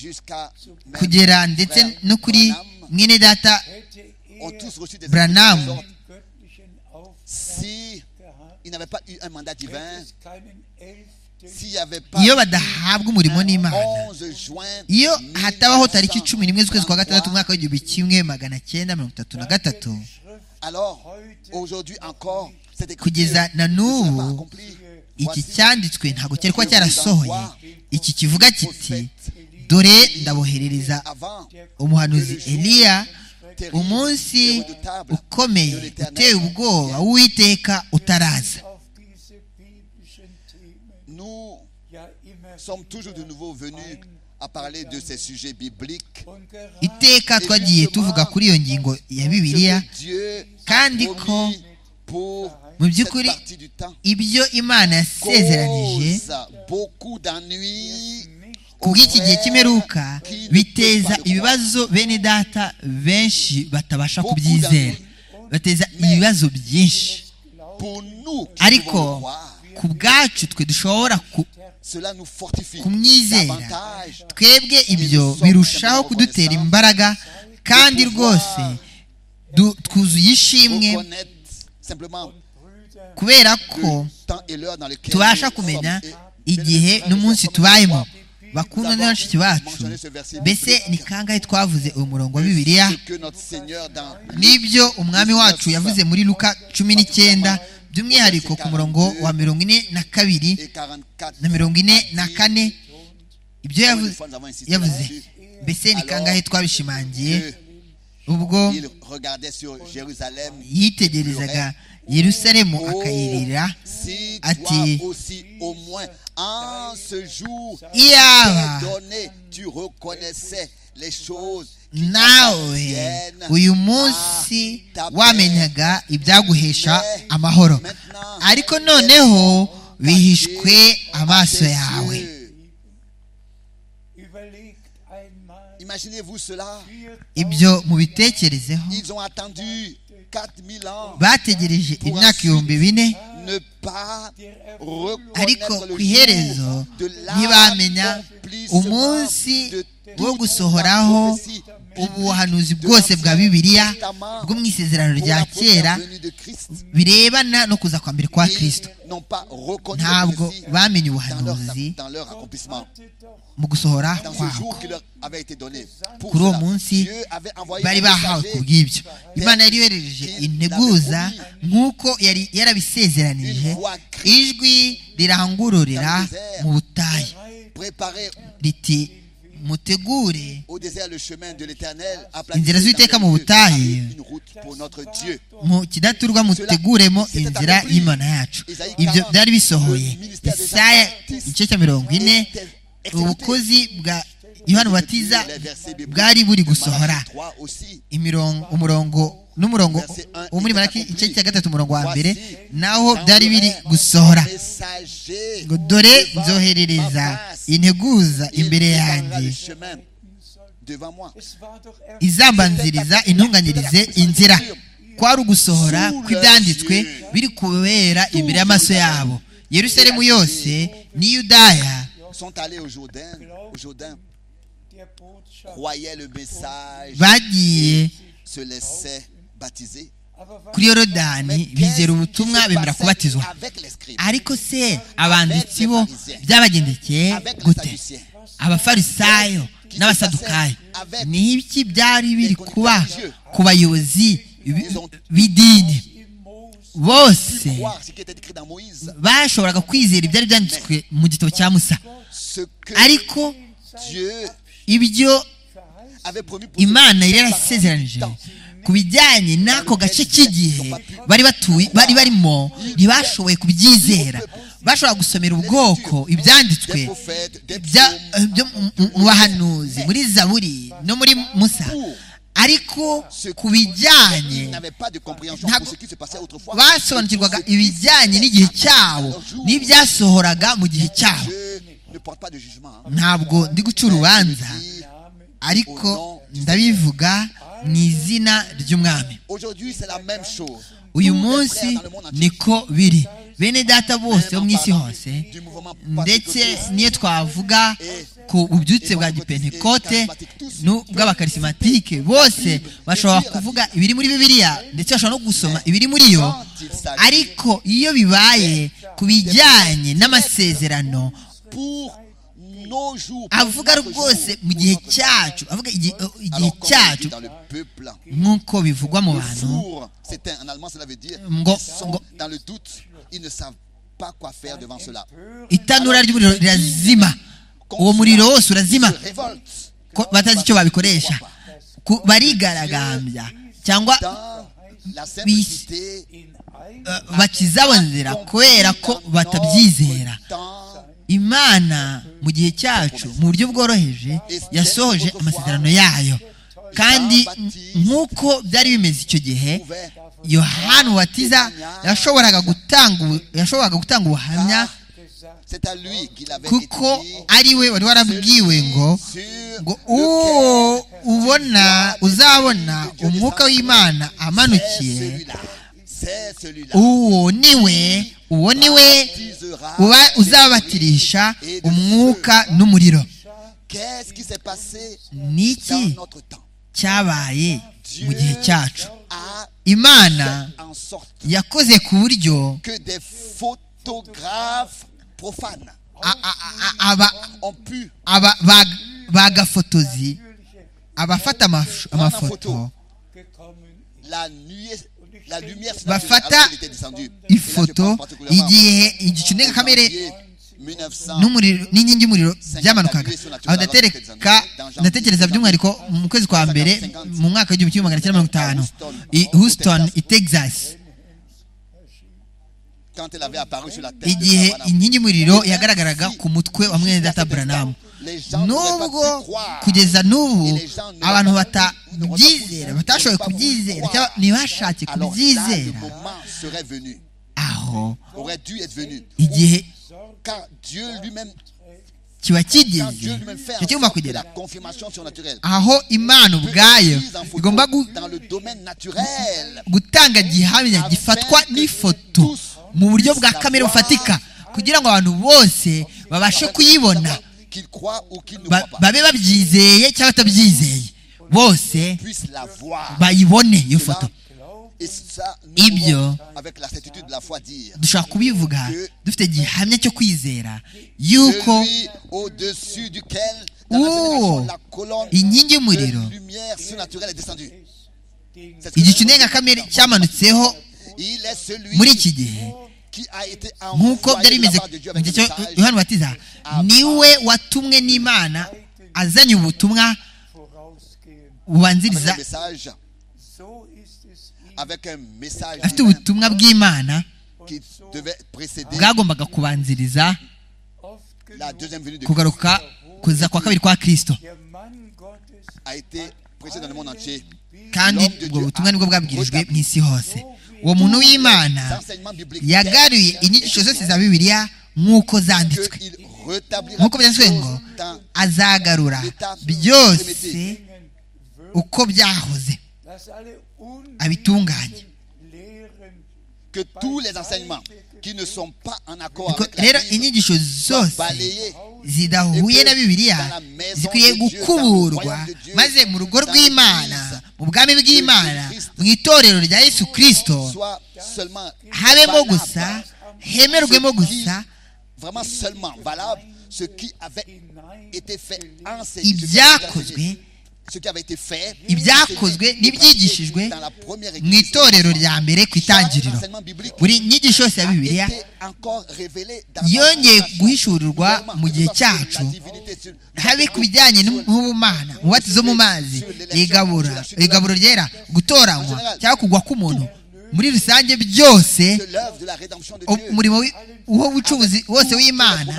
S1: jusqu'à même
S2: kugera ndetse
S1: frère
S2: no kuri
S1: Branham,
S2: mwene data
S4: hätte er
S1: ont tous reçu des
S2: Branham.
S1: instructions.
S4: einen göttlichen Auftrag
S1: Si
S4: gehabt,
S1: il n'avait pas eu un mandat divin,
S4: hätte es keinen elften
S1: s'il n'y avait pas
S2: iyo badahabwa umurimo n'imana
S1: 11 juin,
S2: iyo hatabaho tariki
S1: 1933,
S2: cumi n'imwe z'ukwezi kwa gatandatu umwaka w'igihumbi kimwe magana cyenda mirongo itatu na gatatu
S1: alors aujourd'hui encore, cette
S2: kugeza na n'ubu iki cyanditswe ntabwo cyari kuba cyarasohoye iki kivuga kiti dore ndaboherereza
S1: avant
S2: umuhanuzi eliya umunsi ukomeye uteye ubwoba w'uwiteka utaraza
S4: auf diese biblischen Themen
S1: nous
S4: ja immer
S1: sommes toujours de nouveau venus à parler de ces sujets bibliques
S4: und gerade
S2: iteka twagiye tuvuga kuri iyo ngingo ya bibiliya
S1: que Dieu a
S2: kandi ko
S1: promis pour
S2: mu
S1: cette
S2: by'ukuri
S1: partie du temps
S2: ibyo imana yasezeranije
S1: cause beaucoup d'ennuis
S2: ku bw'iki gihe cy'imperuka biteza ibibazo bene data benshi batabasha kubyizera bateza ibibazo byinshi
S1: Pour nous qui
S2: ariko
S1: pouvons le croire,
S2: ku bwacu twe dushobora ku-
S1: cela nous fortifie
S2: kumwizera
S1: davantage.
S2: twebwe ibyo birushaho kudutera imbaraga kandi rwose du- twuzuye ishimwe
S1: Reconnaître simplement
S2: kubera ko
S1: le temps et l'heure dans lequel
S2: tubasha
S1: nous sommes
S2: kumenya
S1: et-
S2: igihe n'umunsi tubayemo bakunda na bashiki bacu mbese ni kangahe twavuze uyu murongo wa bibiliya
S1: ce que notre Seigneur dans
S2: n'ibyo umwami wacu yavuze muri luka cumi n'icyenda by'umwihariko ku murongo wa mirongo ine na kabiri
S1: et 44
S2: na mirongo ine na kane ibyo yavuze,
S1: Nous avons insisté
S2: yavuze
S1: là-dessus.
S2: mbese ni kangahe twabishimangiye
S1: que
S2: ubwo
S1: il regardait sur Jérusalem
S2: yitegerezaga yerusalemu akayirira
S1: si
S2: ati
S1: toi aussi au moins en ce jour
S2: iyaba
S1: donné tu reconnaissais les choses
S2: nawe uyu munsi wamenyaga ibyaguhesha amahoro ariko noneho bihishwe amaso yawe
S4: Überlegt einmal,
S1: Imaginez-vous cela.
S2: ibyo mubitekerezeho
S1: Ils ont attendu 4000 ans
S2: bategereje imyaka ibihumbi bine
S1: ne pas
S2: ariko
S1: reconnaître
S2: ku
S1: le
S2: iherezo
S1: jour de
S2: ntibamenya umunsi wo gusohoraho ubuhanuzi bwose bwa bibiliya bwo mu isezerano rya kera birebana no kuza kwa mbere kwa kirisito ntabwo
S1: ntabwo
S2: bamenye ubuhanuzi
S4: hatte doch
S2: mu gusohora
S1: dans ce
S2: kwako
S1: jour qui leur avait été donné. Pour
S2: kuri uwo
S1: cela,
S2: munsi
S1: Dieu avait envoyé
S2: bari
S1: un
S2: bahawe
S1: messager,
S2: ku bw'ibyo imana yari yohereje integuza nk'uko yari yarabisezeranije ijwi rirangururira mu butayu
S1: préparé
S2: riti mutegure
S1: au désert le chemin de l'éternel,
S2: Inzira z'Uwiteka mu butayu.
S1: une route pour notre Dieu.
S2: mu kidaturwa muteguremo inzira y'imana yacu ibyo byari bisohoye isaya igice cya mirongo ine ubukozi bwa yohani batiza
S1: Les versets bibliques
S2: bwari buri
S1: de
S2: gusohora
S1: Malachie 3 aussi.
S2: imirongo umurongo n'umurongo wo muri maraki igice cya gatatu umurongo wa mbere naho byari biri gusohora
S1: Messager
S2: ngo dore
S1: devant
S2: nzoherereza
S1: ma face.
S2: integuza
S1: Il
S2: imbere
S1: préparera
S2: yanjye
S1: le chemin devant moi.
S4: es war doch er
S2: izambanziriza intunganyirize inzira kwari ugusohora kw'ibyanditswe biri kubera imbere y'amaso yabo yerusalemu yose n'i yudaya
S1: Sont allés au Jourdain. Au Jourdain,
S4: der Botschaft.
S1: croyaient le message,
S2: bagiye
S1: se laissaient baptiser.
S4: Aber was
S2: kuri yorodani bizera ubutumwa bemera kubatizwa ariko se abanditsi bo byabagendekeye gute abafarisayo n'abasadukayo ni ibiki byari biri kuba ku bayobozi bi- b'idini
S4: im Mose
S2: bose
S1: Croire ce qui était écrit dans Moïse,
S2: bashoboraga kwizera ibyari byanditswe mu gitabo cya musa
S1: ce que
S2: ariko
S1: Dieu
S2: ibyo
S4: verheißen
S1: avait promis pour
S2: imana yari
S1: ce
S2: yarasezeranije ku bijyanye n'ako gace k'igihe bari batuye bari barimo ntibashoboye kubyizera bashobora gusomera ubwoko ibyanditswe
S1: des prophètes, des
S2: bya-
S1: psaumes,
S2: byo mu- mu bahanuzi muri zaburi no muri musa ariko ku bijyanye
S1: ils n'avaient pas de compréhension
S2: Ntabwo-
S1: pour ce qui se passait autrefois.
S2: basobanukirwaga ibijyanye n'igihe cyabo n'ibyasohoraga mu gihe cyabo
S1: Dieu ne porte pas de jugement. hein.
S2: ntabwo ndi guca urubanza
S1: Il dit,
S2: ariko ndabivuga mu izina ry'umwami
S1: Aujourd'hui, c'est la même chose.
S2: uyu
S1: Tous les
S2: munsi
S1: frères dans le monde entier,
S2: niko biri bene data bose bo mu isi
S1: parlant
S2: hose
S1: du mouvement
S2: ndetse
S1: pentecôtiste
S2: niyo twavuga ku bubyutse bwa gipentekote n'ubw'abakarisimantike bose bashobora kuvuga ibiri muri bibiliya ndetse bashobora no gusoma ibiri muri yo ariko iyo bibaye ku bijyanye n'amasezerano
S1: pour nos jours, pour
S2: avuga
S1: notre
S2: rwose
S1: jour,
S2: mu
S1: pour
S2: gihe
S1: notre
S2: cyacu avuga igihe igihe
S1: Alors, comme on dit
S2: cyacu
S1: dans le peuple,
S2: nk'uko bivugwa mu
S1: le
S2: bantu
S1: four s'éteint. En allemand, cela veut dire
S2: Ngo-
S1: ils sont
S2: ngo-
S1: dans le doute, ils ne savent pas quoi faire devant cela.
S2: itanura ry'umuriro rirazima uwo muriro wose urazima
S1: Ils se révoltent
S2: ko batazi icyo babikoresha Ku- barigaragambya cyangwa
S1: dans la simplicité,
S4: in einem
S2: eh, bakiza abo nzira kubera ko batabyizera
S1: dans
S2: imana mu gihe cyacu mu buryo bworoheje yasohoje amasezerano yayo kandi nk'uko byari bimeze icyo gihe
S1: ouvert
S2: yohani watiza yashoboraga gutanga ubu- yashoboraga gutanga ubuhamya
S4: gesagt,
S1: C'est à lui qu'il avait été
S2: kuko
S1: dit
S2: ari we wari warabwiwe ngo
S1: sur
S2: ngo uwo ubona uzabona umwuka w'imana amanukiye uwo ni we uwo ni we uba uzabatirisha umwuka n'umuriro
S1: Qu'est-ce qui s'est passé
S2: Niki.
S1: dans notre temps
S2: cyabaye mu gihe cyacu
S1: a
S2: imana
S1: fait en sorte
S2: yakoze ku buryo
S1: que des photographes profanes
S2: a- a- a- aba-
S1: ont pu
S2: aba- ba- bagafotozi abafata amafu- amafoto
S4: gekommen ist.
S1: la nuit la lumière s'est
S2: Bafata
S1: alors qu'elle était descendue. Et là, je
S2: ifoto
S1: pense particulièrement
S2: igihe igicu
S1: au
S2: ndengakamere
S1: janvier 1900.
S2: n'umuriro n'inkingi y'umuriro byamanukaga aho ndatereka ndatekereza by'umwihariko mu kwezi kwa mbere mu mwaka w'igihumbi kimwe magana cyenda mirongo itanu i houston i texas
S1: Quand elle avait apparu sur la tête de
S2: igihe
S1: Branham,
S2: inkingi y'umuriro yagaragaraga ku mutwe wa mwene data buranamu
S1: les gens ne pouvaient
S2: nubwo
S1: pas y croire.
S2: kugeza n'ubu abantu batabyizera batashoboye kubyizera cyangwa ntibashatse
S1: Alors là, le
S2: kubyizera
S1: moment serait venu,
S2: aho
S1: aurait dû être venu.
S2: igihe
S1: Car Dieu lui-même,
S2: kiba
S1: quand Dieu
S2: kigeze
S1: lui-même fait en
S2: icyo kigomba
S1: sorte que la
S2: kugera
S1: confirmation surnaturelle
S2: aho imana
S1: peut
S2: ubwayo
S1: être mise en photo
S2: igomba gu-
S1: dans le domaine naturel.
S2: gutanga gihamya gifatwa n'ifoto mu buryo bwa kamere bufatika kugira ngo abantu bose babashe kuyibona
S1: Qu'il croit ou qu'il ne
S2: ba-
S1: croit pas,
S2: babe babyizeye cyangwa batabyizeye bose
S1: puisse la voir.
S2: bayibone iyo foto
S1: Et ça, nous
S2: Ibyo.
S1: pouvons, avec la certitude de la foi, dire
S2: dushobora kubivuga dufite gihamya cyo kwizera yuko
S1: celui au-dessus duquel, dans la
S2: Oh.
S1: génération, la colonne
S2: inkingi y'umuriro
S1: de lumière surnaturelle est descendue. C'est ce que
S2: igicu
S1: nous avons dit.
S2: ndengakamere cyamanutseho
S1: Il est celui
S2: muri iki gihe
S1: qui a été
S2: nk'uko
S1: envoyé
S2: byari
S1: de
S2: bimeze
S1: la part de Dieu
S2: mu
S1: avec
S2: gihe
S1: le
S2: cyo
S1: message.
S2: yohani batiza niwe watumwe n'imana azanye ubutumwa
S4: vorausgehen.
S1: Avec
S2: bubanziriza
S1: un message,
S4: So ist es ihm
S1: avec un message
S2: afite
S1: divin
S2: ubutumwa bw'imana
S1: qui devait précéder
S2: bwagombaga kubanziriza
S4: oft
S1: la
S4: genug.
S1: deuxième venue de Christ,
S2: kugaruka kuza kwa kabiri kwa kirisito
S4: Der Mann Gottes
S1: a été prêché dans le monde entier.
S2: kandi ubwo butumwa nibwo bwabwirijwe mu isi hose uwo muntu w'imana
S1: L'enseignement biblique
S2: yagaruye inyigisho zose za bibiliya nk'uko zanditswe
S1: qu'il rétablira
S2: nk'uko
S1: toutes
S2: byanditswe ngo
S1: choses dans
S2: azagarura byose uko byahoze
S4: dass alle
S2: abitunganye
S4: Lehren
S1: que tous les enseignements qui ne sont pas en accord
S2: Ko-
S1: avec
S2: rero
S1: la Bible
S2: inyigisho zose
S1: balayés
S2: zidahuye na bibiliya zikwiye gukuburwa maze mu rugo rw'imana mu bwami bw'imana mu itorero rya yesu kirisito
S1: soit seulement
S2: habemo
S1: valables.
S2: gusa hemerwemo gusa
S1: vraiment seulement valable ce qui avait été fait enseigné ce qui avait été enseigné, ce qui avait
S2: ibyakozwe
S1: été fait
S2: ibyakozwe n'ibyigishijwe
S1: dans la première
S2: mu
S1: église
S2: itorero rya mbere ku itangiriro
S1: l'enseignement biblique
S2: buri nyigisho yose ya bibiliya
S1: était encore révélé dans
S2: yongeye
S1: la
S2: guhishurirwa mu gihe
S1: La
S2: cyacu
S1: divinité sur-
S2: habe ku bijyanye n'ubumana umubatizo mu mazi igabura igaburo ryera gutoranywa cyangwa kugwa k'umuntu muri rusange byose
S1: de l'œuvre de la rédemption de Dieu.
S2: umurimo wi- w'ubucuruzi wose w'imana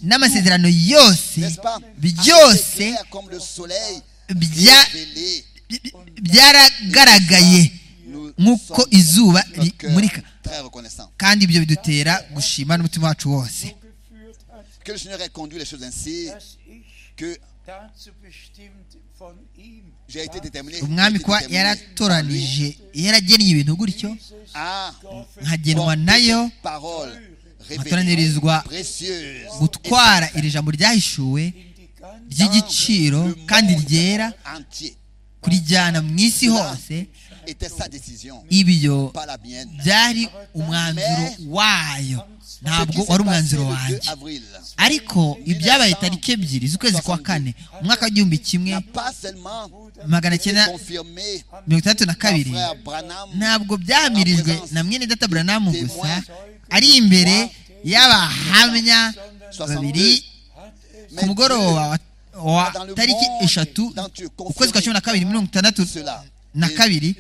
S2: n'amasezerano yose
S1: N'est-ce pas
S2: byose
S1: Assez clair comme le soleil
S2: bya-
S1: révélé.
S2: bi- bi- byaragaragaye
S1: Nous
S2: nk'uko
S1: sommes
S2: izuba
S1: notre cœur
S2: rimurika
S1: très reconnaissant.
S2: kandi ibyo bidutera gushima n'umutima wacu wose
S4: geführt hat,
S1: Que le Seigneur ait conduit les choses ainsi
S4: dass ich
S1: que
S4: dazu bestimmt von ihm
S1: j'ai été déterminé.
S2: umwami
S1: j'ai été
S2: kuba
S1: déterminé
S2: yaratoranije yaragennye ibintu gutyo
S1: à
S2: nkagenwa
S1: porter
S2: nayo
S1: cette parole révélée,
S2: atoranirizwa
S1: précieuse,
S2: gutwara iri jambo ryahishuwe
S4: in die ganze
S2: ry'igiciro kandi ryera
S1: entier.
S2: kurijyana mu isi hose
S1: Était sa décision,
S2: ibyo
S1: pas la mienne.
S2: byari umwanzuro wayo ntabwo wari umwanzuro
S1: le 2
S2: wanjye
S1: avril
S2: ariko ibyabaye tariki ebyiri z'ukwezi kwa kane umwaka w'igihumbi kimwe
S1: n'a pas seulement
S2: magana cyenda
S1: confirmé
S2: mirongo itandatu na
S1: mon
S2: kabiri
S1: frère Branham
S2: ntabwo byamirijwe na mwene data buranamu gusa ari imbere y'abahamya babiri ku
S1: mais
S2: mugoroba wa- wa tariki eshatu ukwezi kwa cumi na kabiri mirongo itandatu na kabiri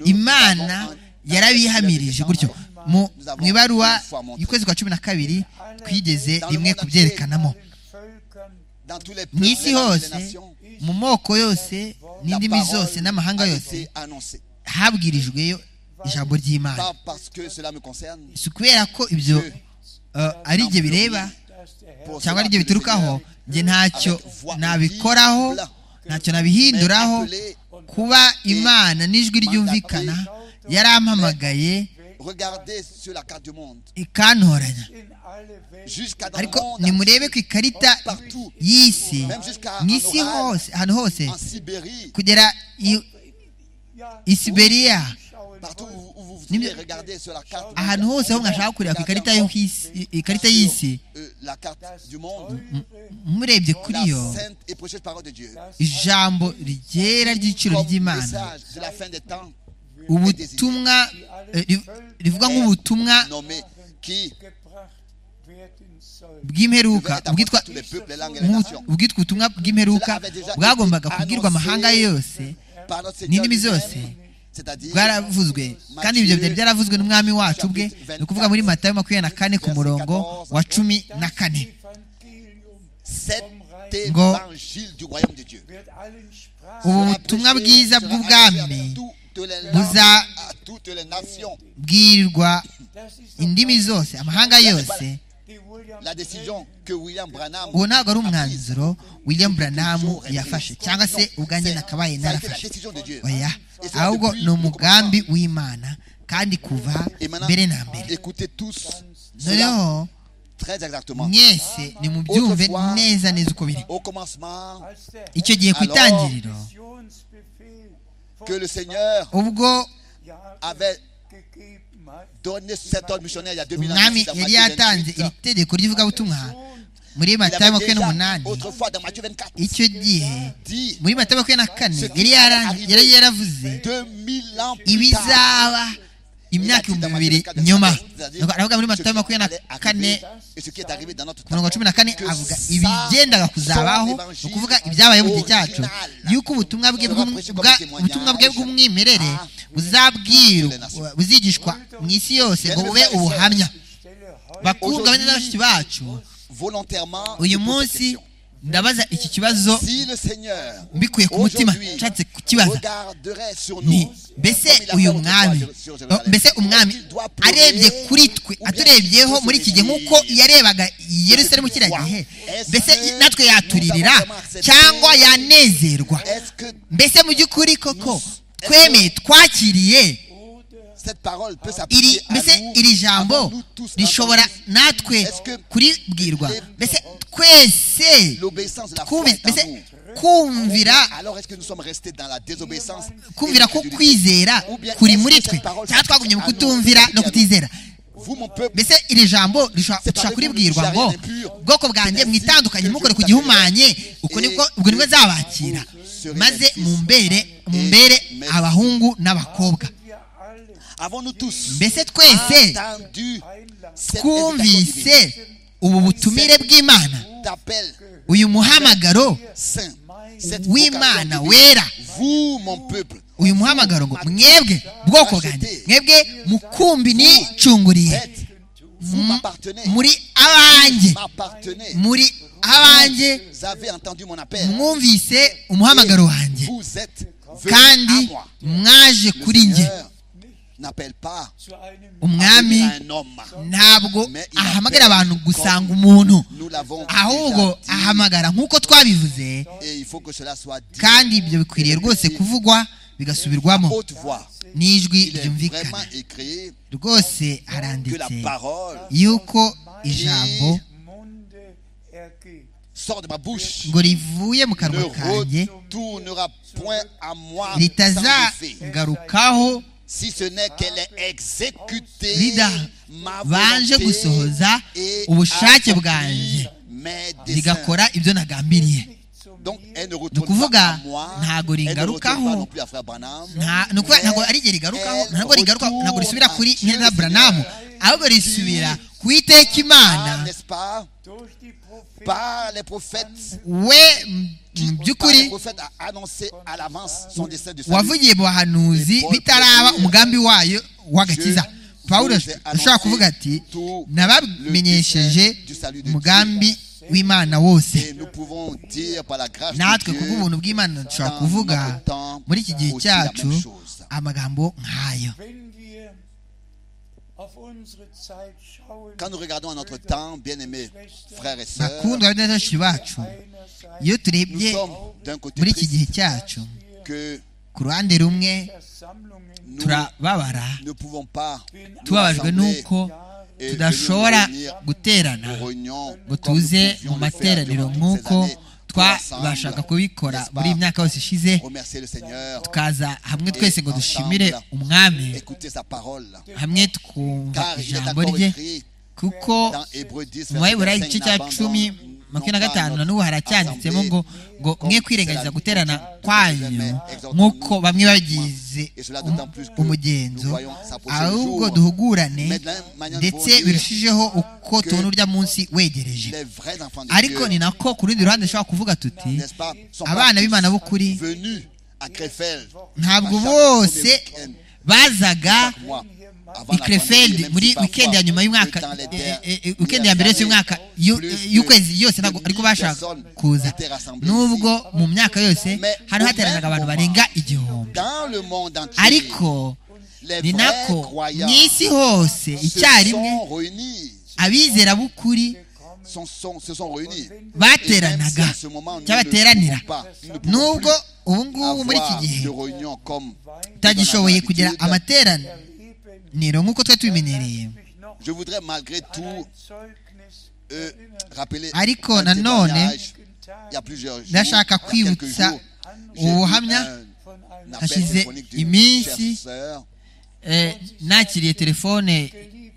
S2: imana yarabihamirije gutyo mu mu ibaruwa y'ukwezi kwa cumi na kabiri twigeze rimwe kubyerekanamo
S4: Völkern
S1: dans tous les
S2: mu
S1: peuples
S2: isi
S1: et dans toutes les
S2: hose
S1: nations,
S2: mu moko yose n'indimi zose n'amahanga
S1: a
S2: yose
S1: été annoncée.
S2: habwirijweyo ijambo ry'imana
S1: Pas parce que cela me concerne,
S2: si ukubera ko ibyo eh, ari ibyo bireba
S4: dass der Herr
S1: pour
S2: cyangwa
S1: cela
S2: ari ibyo
S1: que le
S2: biturukaho
S1: Seigneur
S2: njye ntacyo nabikoraho ntacyo nabihinduraho kuba imana n'ijwi ryumvikana yarampamagaye
S1: Regardez sur la carte du monde.
S2: ikantoranya
S4: in alle Welt.
S1: Jusqu'à dans le
S2: ariko
S1: monde,
S2: nimurebe ku ikarita
S1: Partout.
S2: y'isi
S1: Même jusqu'à
S2: mu
S1: en
S2: isi
S1: Orale.
S2: hose ahantu hose
S1: en Sibérie,
S2: kugera i-
S4: Ja,
S2: i siberiya
S4: schauen
S1: partout où, où vous
S2: Nime-
S1: venez, regardez sur la carte du
S2: ahantu hose ho mwashaka kureba ku ikarita yo ku isi- ikarita y'isi
S1: euh, la carte
S4: das
S1: du monde,
S4: teure,
S2: murebye kuri
S1: la
S2: yo
S1: sainte et précieuse parole de Dieu.
S4: das
S2: ijambo ryera ry'igiciro
S1: Comme
S2: ry'imana
S1: message de la fin des temps
S2: ubutumwa eh, ri- rivuga nk'ubutumwa
S1: nommé qui
S4: gebracht werden soll.
S2: bw'imperuka
S1: devait être apporté
S2: bwitwa
S1: à tous les peuples, les langues et les
S2: nk'u-
S1: nations.
S2: ubwitwa ubutumwa bw'imperuka bwagombaga kubwirwa amahanga yose
S1: Par notre Seigneur
S2: n'indimi
S1: lui-même,
S2: zose
S1: c'est-à-dire
S2: bwaravuzwe kandi ibyo byari byaravuzwe n'umwami wacu ubwe ni ukuvuga muri matayo makumyabiri na kane ku murongo wa cumi na kane
S4: Evangelium
S1: cet
S2: Ngo-
S1: évangile du royaume de Dieu.
S4: wird allen
S2: ubu
S4: Sprachen
S2: butumwa bwiza bw'ubwami buza-
S1: bw'ubwami
S2: bwirirwa
S4: Das ist doch
S2: indimi zose amahanga yose
S4: die William
S1: la décision que William Branham
S2: uwo ntabwo ari umwanzuro william branham yafashe cyangwa se ubwanjye
S1: Ça a
S2: nakabaye
S1: été la
S2: narafashe
S1: décision de Dieu.
S2: oya ahubwo ni umugambi w'imana kandi kuva
S1: Et maintenant,
S2: mbere na mbere
S1: écoutez tous cela
S2: noneho
S1: très exactement.
S2: mwese nimubyumve neza neza uko biri
S1: Au commencement,
S4: als der
S2: icyo gihe ku itangiriro
S4: Missionsbefehl vor
S1: que le Seigneur
S2: ubwo
S4: Jahren
S1: avait
S4: gegeben hat,
S1: donné cet ordre missionnaire il y a 2000 ans.
S2: umwami
S1: ici, dans
S2: yari
S1: Matthieu
S2: yatanze
S1: 28.
S2: iri tegeko ry'ivugabutumwa muri
S1: Il
S2: matayo
S1: avait
S2: makumyabiri
S1: déjà
S2: n'umunani
S1: autrefois dans Matthieu 24
S2: icyo gihe
S1: dit
S2: muri matayo makumyabiri na kane yari yara- yari yaravuze
S1: 2000 ans plus tard.
S2: ibizaba imyaka ibihumbi bibiri nyuma Nuko aravuga muri matayo makumyabiri na kane
S1: Et ce qui est arrivé dans notre
S2: ku
S1: temps.
S2: murongo wa cumi na kane avuga ibigendaga kuzabaho ni ukuvuga ibyabaye mu gihe cyacu yuko ubutumwa bwe bw'um- bwa- ubutumwa bwe bw'umwimerere buzabwirwa buzigishwa mu isi yose ngo bube ubuhamya
S4: ich stelle heute
S2: bakundwa bene na bashiki bacu
S1: Volontairement, je pose
S2: uyu
S1: cette
S2: munsi
S1: question.
S2: ndabaza iki kibazo
S1: si le Seigneur
S2: mbikuye ku mutima
S1: aujourd'hui
S2: nshatse kukibaza
S1: regarderait sur nous
S2: nti mbese uyu mwami no, mbese umwami arebye kuri twe aturebyeho muri iki gihe nk'uko yarebaga i yerusalemu kiriya gihe mbese natwe yaturirira cyangwa yanezerwa
S1: est-ce que
S2: mbese mu by'ukuri koko twemeye twakiriye
S1: cette parole peut
S2: iri
S1: s'appliquer à
S2: mbese
S1: nous,
S2: iri jambo
S1: avons-nous tous
S2: rishobora
S1: entendu
S2: natwe kuribwirwa mbese twese
S1: l'obéissance de la foi
S2: twumvise
S1: est en
S2: mbese
S1: nous
S2: kumvira
S1: alors est-ce que nous sommes restés dans la désobéissance
S2: kumvira
S1: et
S2: ko
S1: l'incrédulité
S2: kwizera kuri muri twe cyangwa twagumye mu kutumvira no kutizera
S1: vous mon peuple
S2: mbese iri jambo rishobora kuribwirwa ngo ubwoko bwanjye mwitandukanye mukore ku gihumanye uko nibwo ubwo nibwo nzabakira maze mumbere mumbere abahungu n'abakobwa
S4: wir alle
S1: avons-nous tous
S2: mbese twese
S1: entendu
S4: einladen.
S1: cet
S2: twumvise ubu butumire bw'imana
S1: d'appel
S2: uyu muhamagaro
S1: saint cette
S2: w'imana
S1: vocation divine.
S2: wera
S1: vous mon peuple
S2: uyu muhamagaro ngo mwebwe ubwoko bwanjye mwebwe mukumbi nicunguriye
S1: êtes vous m'appartenez
S2: muri abanjye
S1: m'appartenez
S2: muri abanjye
S1: vous avez entendu mon appel
S2: mwumvise umuhamagaro wanjye
S1: vous êtes
S2: kandi
S1: venus à moi
S2: mwaje
S1: Le
S2: kuri njye
S1: Seigneur n'appelle pas
S4: Zu einem
S2: umwami
S1: un homme
S2: ntabwo ahamagara abantu gusanga umuntu
S1: nous l'avons
S2: ahubwo
S1: déjà dit,
S2: ahamagara nk'uko twabivuze
S1: et il faut que cela soit dit
S2: kandi ibyo bikwiriye rwose kuvugwa bigasubirwamo
S1: haute voix
S2: n'ijwi
S1: il est vraiment
S2: ryumvikana
S1: écrit
S2: rwose
S1: que la
S2: haranditse
S1: parole
S2: yuko ijambo
S4: Munde ergeht.
S1: sort de ma bouche
S2: ngo rivuye mu
S1: ne
S2: kanwa kanjye
S1: retournera point à moi sans effet
S2: ritazagarukaho
S1: si ce n'est qu'elle est exécutée ma
S2: baje gusohoza ubushake bwanjye
S1: mes desseins.
S2: rigakora ibyo nagambiriye
S4: Nicht zu
S1: Donc,
S4: mir,
S1: elle ne
S2: ni
S1: retourne
S2: ukuvuga
S1: pas à moi,
S2: ntago
S1: elle ne retourne
S2: ringarukaho
S1: pas non plus à frère Branham,
S2: nta- ni ukuvuga ntabwo ari igihe rigarukaho ntabwo rigaruka ntabwo risubira kuri nyina buranamu ahubwo risubira ku iteka imana
S1: Ah, n'est-ce pas
S4: durch die Propheten
S1: Par les prophètes,
S2: we m- mu
S1: par
S2: by'ukuri
S1: les prophètes a annoncé à l'avance son dessein de salut.
S2: wavugiye mu bahanuzi bitaraba umugambi wayo w'agakiza pawulo ashobora kuvuga ati nabamenyesheje umugambi w'imana wose
S1: Et nous pouvons dire par la grâce
S2: natwe
S1: de Dieu,
S2: kubw'ubuntu bw'imana dushobora kuvuga muri iki gihe cyacu amagambo nk'ayo
S4: Wenn wir auf unsere Zeit schauen,
S1: quand nous regardons à notre temps, bien-aimés frères et sœurs,
S2: bakundwa benshi bacu
S4: einerseits
S2: iyo
S1: nous
S2: turebye
S1: sommes d'un côté
S2: muri iki
S1: triste,
S2: gihe cyacu
S1: que
S2: ku ruhande rumwe
S4: Versammlungen
S1: nous
S2: turababara
S1: ne pouvons pas nous
S2: tubabajwe
S1: rassembler
S2: n'uko
S1: et
S2: tudashobora
S1: de nous réunir
S2: guterana
S1: aux réunions
S2: ngo
S1: comme nous
S2: tuze
S1: pouvions
S2: mu
S1: le faire durant
S2: materaniro
S1: toutes ces
S2: nk'uko
S1: années,
S2: twabashaga
S1: ensemble,
S2: kubikora
S1: n'est-ce
S2: muri iyi
S1: pas,
S2: myaka yose ishize
S1: remercier le Seigneur,
S2: tukaza hamwe twese ngo dushimire umwami
S1: écouter sa parole.
S2: hamwe twumva
S1: Car il est
S2: ijambo
S1: encore
S2: rye
S1: écrit
S2: kuko
S1: dans Hébreux 10,
S2: mu baheburayo
S1: verset
S2: igice
S1: 5,
S2: cya
S1: n'abandon-
S2: cumi makumyabiri na gatanu na n'ubu haracyanditsemo ngo ngo mwe kwirengagiza guterana kwanyu nk'uko bamwe bagize
S1: Et cela d'autant plus que
S2: umugenzo
S1: nous voyons s'approcher le
S2: ahubwo
S1: jour.
S2: duhugurane
S1: Mais de la même manière, nous
S2: ndetse
S1: pouvons dire
S2: birushijeho uko tubona urya munsi wegereje
S1: Les vrais enfants de
S2: ariko ni
S1: Dieu,
S2: nako ku rundi ruhande dushobora kuvuga tuti
S1: n'est-ce pas, sont pas
S2: abana b'imana b'ukuri
S1: tous venus à Krefeld
S2: ntabwo
S1: à chaque
S2: bose
S1: premier week-end,
S2: bazaga
S1: chaque mois, avant
S2: i
S1: la pandémie,
S2: krefeld
S1: même si
S2: muri
S1: parfois,
S2: wikendi ya nyuma
S1: le
S2: y'umwaka
S1: temps les
S2: eh,
S1: terres,
S2: eh, eh,
S1: il y
S2: wikendi ya mbere yose
S1: avait
S2: y'umwaka y'u-
S1: plus
S2: eh,
S1: de
S2: y'ukwezi yose ntabwo
S1: 1000
S2: ariko bashaka
S1: personnes
S2: kuza
S1: étaient rassemblées
S2: nubwo mu myaka yose
S1: Mais
S2: hano
S1: au
S2: hateranaga
S1: même
S2: abantu
S1: moment,
S2: barenga igihumbi
S1: Dans le monde entier,
S2: ariko
S1: les
S2: ni
S1: vrais
S2: nako
S1: croyants
S2: mu isi hose
S1: se
S2: icyarimwe
S1: sont réunis.
S2: abizera b'ukuri
S1: sont- sont- se sont réunis. Et même si
S2: bateranaga
S1: en ce moment, nous ne
S2: cy'abateranira
S1: pouvons pas, nous ne pouvons
S2: nubwo ubu ngubu muri iki
S1: avoir
S2: gihe
S1: de réunions comme
S2: tutagishoboye
S1: dans
S2: kugira
S1: l'habitude,
S2: amateraniro nk'uko twari tubimenyereye
S1: Je voudrais malgré tout
S4: Zeugnis
S1: euh, rappeler
S2: Ariko
S1: un
S2: nanone,
S1: témoignage. il y a plusieurs jours,
S2: ndashaka
S1: il y a quelques
S2: kwibutsa
S1: jours, j'ai eu
S2: ubuhamya
S1: un appel
S2: hashize
S1: téléphonique d'une
S2: iminsi,
S1: chère sœur.
S2: eh, nakiriye telefone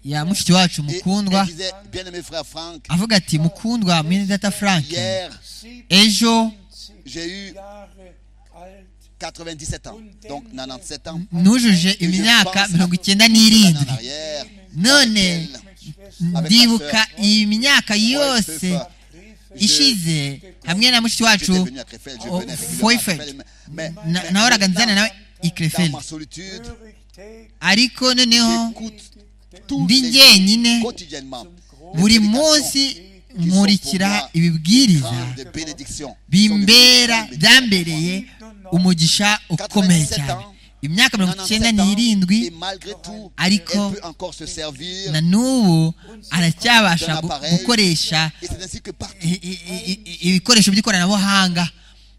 S2: ya mushiki wacu
S1: Et
S2: mukundwa
S1: elle disait, bien-aimé frère Franck,
S2: avuga ati mukundwa mwene data frank
S1: hier,
S2: ejo
S1: j'ai eu
S4: Jahre alt
S1: 97 ans, donc 97 ans.
S2: nujuje imyaka mirongo icyenda
S1: Un an
S2: n'irindwi
S1: en arrière,
S2: none ndibuka iyi myaka yose ishize hamwe na mushiki
S1: j'étais
S2: wacu
S1: venu à Krefeld, je
S2: oh,
S1: venais régulièrement à Krefeld,
S2: foifet
S1: mais- mais-
S2: nahoraga nzana nawe i
S1: dans
S2: krefeld
S1: ma solitude,
S4: täglich
S2: ariko noneho
S1: j'écoute tous
S2: Ndi
S1: les
S2: jyenyine,
S1: jours, quotidiennement les
S2: buri
S1: prédications
S2: munsi nkurikira ibibwiriza
S1: grandes de bénédiction, sont devenues
S2: bimbera
S1: grandes bénédictions pour moi.
S2: byambereye umugisha ukomeye cyane imyaka mirongo
S1: 97
S2: icyenda
S1: ans,
S2: n'irindwi
S1: et malgré tout, elle
S2: ariko
S1: peut encore se servir.
S2: na n'ubu aracyabasha gu- gukoresha
S1: Et c'est ainsi que partout,
S2: i- i- i- i- ibikoresho by'ikoranabuhanga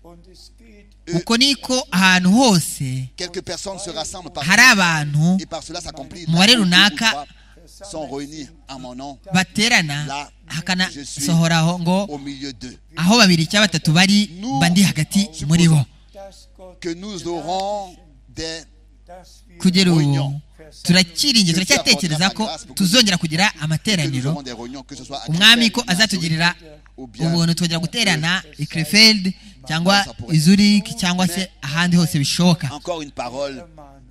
S4: und es geht
S2: uko niko ahantu hose
S1: quelques personnes se rassemblent par
S2: hari abantu
S1: et par cela s'accomplit.
S2: umubare
S1: Là où deux ou
S2: runaka
S1: trois sont réunis en mon nom
S2: baterana hakanasohoraho ngo
S1: au milieu d'eux.
S2: aho babiri cyangwa batatu bari mba ndi hagati muri bo
S4: dass Gott
S1: Que nous aurons des
S4: dass wir
S2: kugera ubu turakiringiye turacyatekereza ko tuzongera kugira
S1: que nous
S2: amateraniro
S1: aurons des réunions, que ce soit à
S2: umwami
S1: Krefeld,
S2: ko
S1: à
S2: azatugirira
S1: Zurich,
S2: ubuntu twongera guterana i krefeld cyangwa i zurich cyangwa se ahandi hose bishoboka
S1: Encore une parole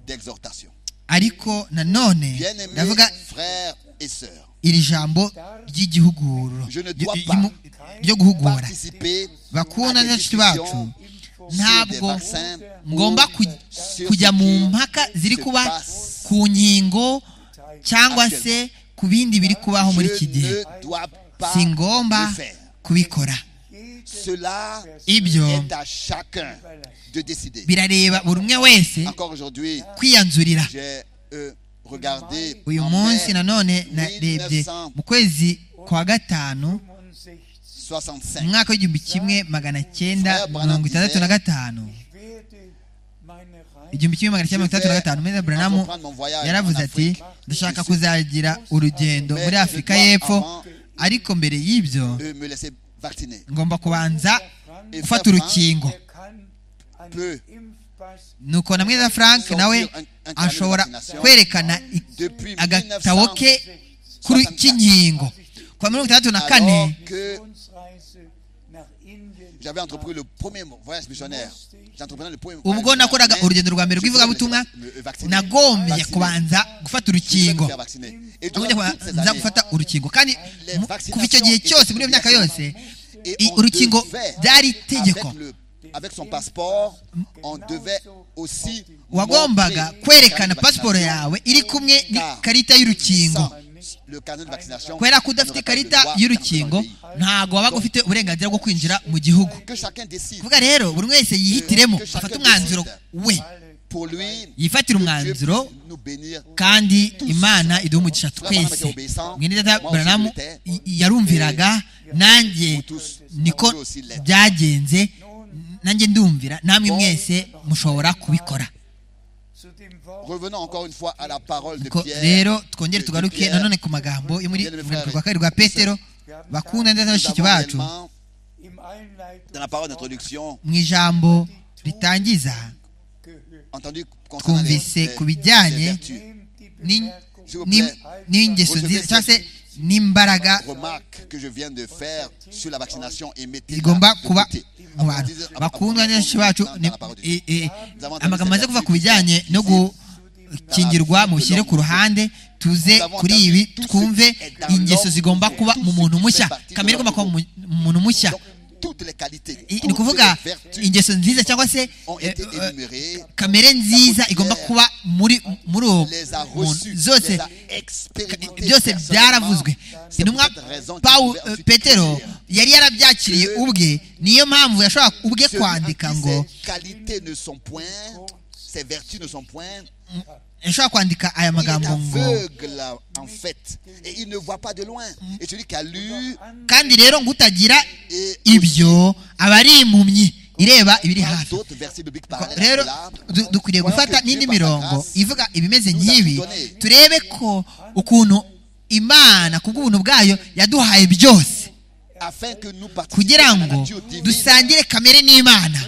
S1: d'exhortation.
S2: ariko nanone
S1: Bien-aimés
S2: ndavuga
S1: frères et sœurs,
S2: iri jambo ry'igihuguro
S1: Je ne
S2: ryo-
S1: dois
S2: ryo mu- ryo guhugura
S1: participer
S2: bakunda
S1: à des
S2: n'inshuti bacu
S1: discussions
S2: ntabwo ngomba ku- kujya mu mpaka ziri kuba ku nkingo cyangwa se ku bindi biri kubaho muri iki
S1: je
S2: gihe
S1: ne dois pas
S2: si ngomba
S1: le faire.
S2: kubikora
S1: Cela
S2: ibyo
S1: est à chacun de décider.
S2: birareba buri umwe wese
S1: Encore aujourd'hui,
S2: kwiyanzurira
S1: j'ai euh, regardé
S2: uyu
S1: en
S2: munsi
S1: mai
S2: nanone narebye mu kwezi kwa gatanu
S4: 65
S2: mu
S1: 65.
S2: mwaka w'igihumbi kimwe magana cyenda mirongo itandatu na gatanu
S4: werde meine Reise
S2: igihumbi kimwe magana cyenda mirongo itandatu na gatanu meza buranamu yaravuze ati ndashaka kuzagira urugendo muri afurika y'epfo ariko mbere y'ibyo
S1: Euh, me laisser vacciner.
S2: ngomba kubanza
S1: Et
S2: gufata
S1: Franck
S2: urukingo
S4: kann an
S1: Peu.
S4: Impfpass
S2: nuko na mwiza frank nawe ashobora kwerekana i-
S1: Depuis
S2: agatabo ke
S1: 1964,
S2: kuri cy'inkingo kuwa mirongo itandatu na
S1: Alors
S2: kane
S1: que
S4: Reise nach Indien
S1: j'avais entrepris le premier voyage missionnaire. J'entreprenais le premier voyage
S2: ubwo nakoraga
S1: missionnaire,
S2: urugendo rwa mbere
S1: je voulais
S2: rw'ivugabutumwa
S1: me- me vacciner.
S2: nagombye
S1: Vacciner.
S2: kubanza gufata
S1: Je voulais me
S2: urukingo
S1: faire vacciner. Et durant
S2: nagombye
S1: toutes ces
S2: kubanza
S1: années,
S2: gufata urukingo kandi
S1: Les
S2: mu-
S1: vaccinations
S2: kuva icyo gihe
S1: étaient
S2: cyose muri iyo myaka
S1: obligatoires.
S2: yose
S1: et
S2: i-
S1: on
S2: urukingo
S1: devait,
S2: byari
S1: avec,
S2: itegeko
S1: le- avec son passeport, on devait aussi
S2: wagombaga
S1: montrer
S2: kwerekana
S1: la carte de
S2: pasiporo
S1: vaccination.
S2: yawe iri kumwe
S1: Car
S2: n'ikarita y'urukingo
S1: Sans le carnet de vaccination,
S2: kubera ko
S1: on
S2: udafite
S1: n'aurait pas eu le
S2: ikarita
S1: droit
S2: y'urukingo
S1: d'entrer dans le
S2: ntabwo wabaga ufite uburenganzira bwo kwinjira mu gihugu
S1: pays. Que chacun décide
S2: kuvuga rero buri wese yihitiremo afate umwanzuro we
S1: pour lui
S2: yifatire
S1: Dieu
S2: umwanzuro
S1: puisse nous bénir.
S2: kandi imana iduha umugisha twese mwene data buranamu yarumviraga nanjye niko byagenze nanjye ndumvira namwe mwese mushobora kubikora
S4: zu dem Wort
S1: Revenons encore une fois à la parole de
S2: Ko-
S1: Pierre.
S2: rero twongere
S1: de
S2: tugaruke
S1: Pierre.
S2: nanone ku magambo yo muri
S1: Bien, mes
S2: muri
S1: frères
S2: rwa kabiri rwa petero bakunda ndetse na
S1: Nous
S2: bashiki
S1: avons
S2: bacu
S1: réellement,
S4: im Einleitung
S1: dans la parole d'introduction,
S2: mu ijambo ritangiza
S4: gehört.
S1: entendu concernant les-
S2: twumvise
S1: les-
S2: ku
S1: les
S2: bijyanye
S1: vertus.
S4: Nehmt die
S2: ni-
S4: Bemerkung
S1: S'il vous
S2: ni-
S1: plaît,
S2: n'ingeso nziza cyangwa se n'imbaraga
S1: remarque que je viens de faire sur la vaccination et mettez
S2: zigomba kuba mu bantu bakundwa n'abenshi bacu ni- i- i- amagambo maze kuva ku bijyanye no gukingirwa mu bishyire ku ruhande tuze kuri ibi twumve ingeso zigomba kuba mu muntu mushya kamere igomba kuba mu mu- mu muntu mushya
S1: toutes les qualités,
S2: I- ni
S1: toutes
S2: ukuvuga
S1: les vertus
S2: ingeso nziza cyangwa se
S1: ont
S2: eh,
S1: été
S2: eh,
S1: énumérées,
S2: kamere nziza igomba kuba muri muri uwo
S1: les a
S2: muntu
S1: reçues, les
S2: zose
S1: a expérimentées
S2: byose byaravuzwe
S1: personnellement. C'est
S2: intumwa
S1: pour cette raison qu'il
S2: pawu
S1: pouvait ensuite
S2: petero
S1: dire,
S2: yari yarabyakiriye ubwe niyo mpamvu yashobora ubwe
S1: celui en qui
S2: kwandika ngo
S1: Ses qualités ne sont point, ses vertus ne sont point.
S2: yashobora kwandika
S1: Il
S2: aya
S1: est
S2: magambo ngo
S1: aveugle en fait et il ne voit pas de loin. Et celui qui a lu
S2: kandi rero ngo utagira
S1: et
S2: ibyo aba ari impumyi ireba ibiri
S1: dans
S2: hafi
S1: d'autres versets bibliques parallèles à
S2: rero
S1: cela,
S2: du- dukwiriye gufata n'indi mirongo ivuga ibimeze nk'ibi turebe ko ukuntu imana ku bw'ubuntu bwayo yaduhaye byose
S1: afin que nous participions
S2: kugira
S1: à la
S2: ngo
S1: nature divine.
S2: dusangire kamere n'imana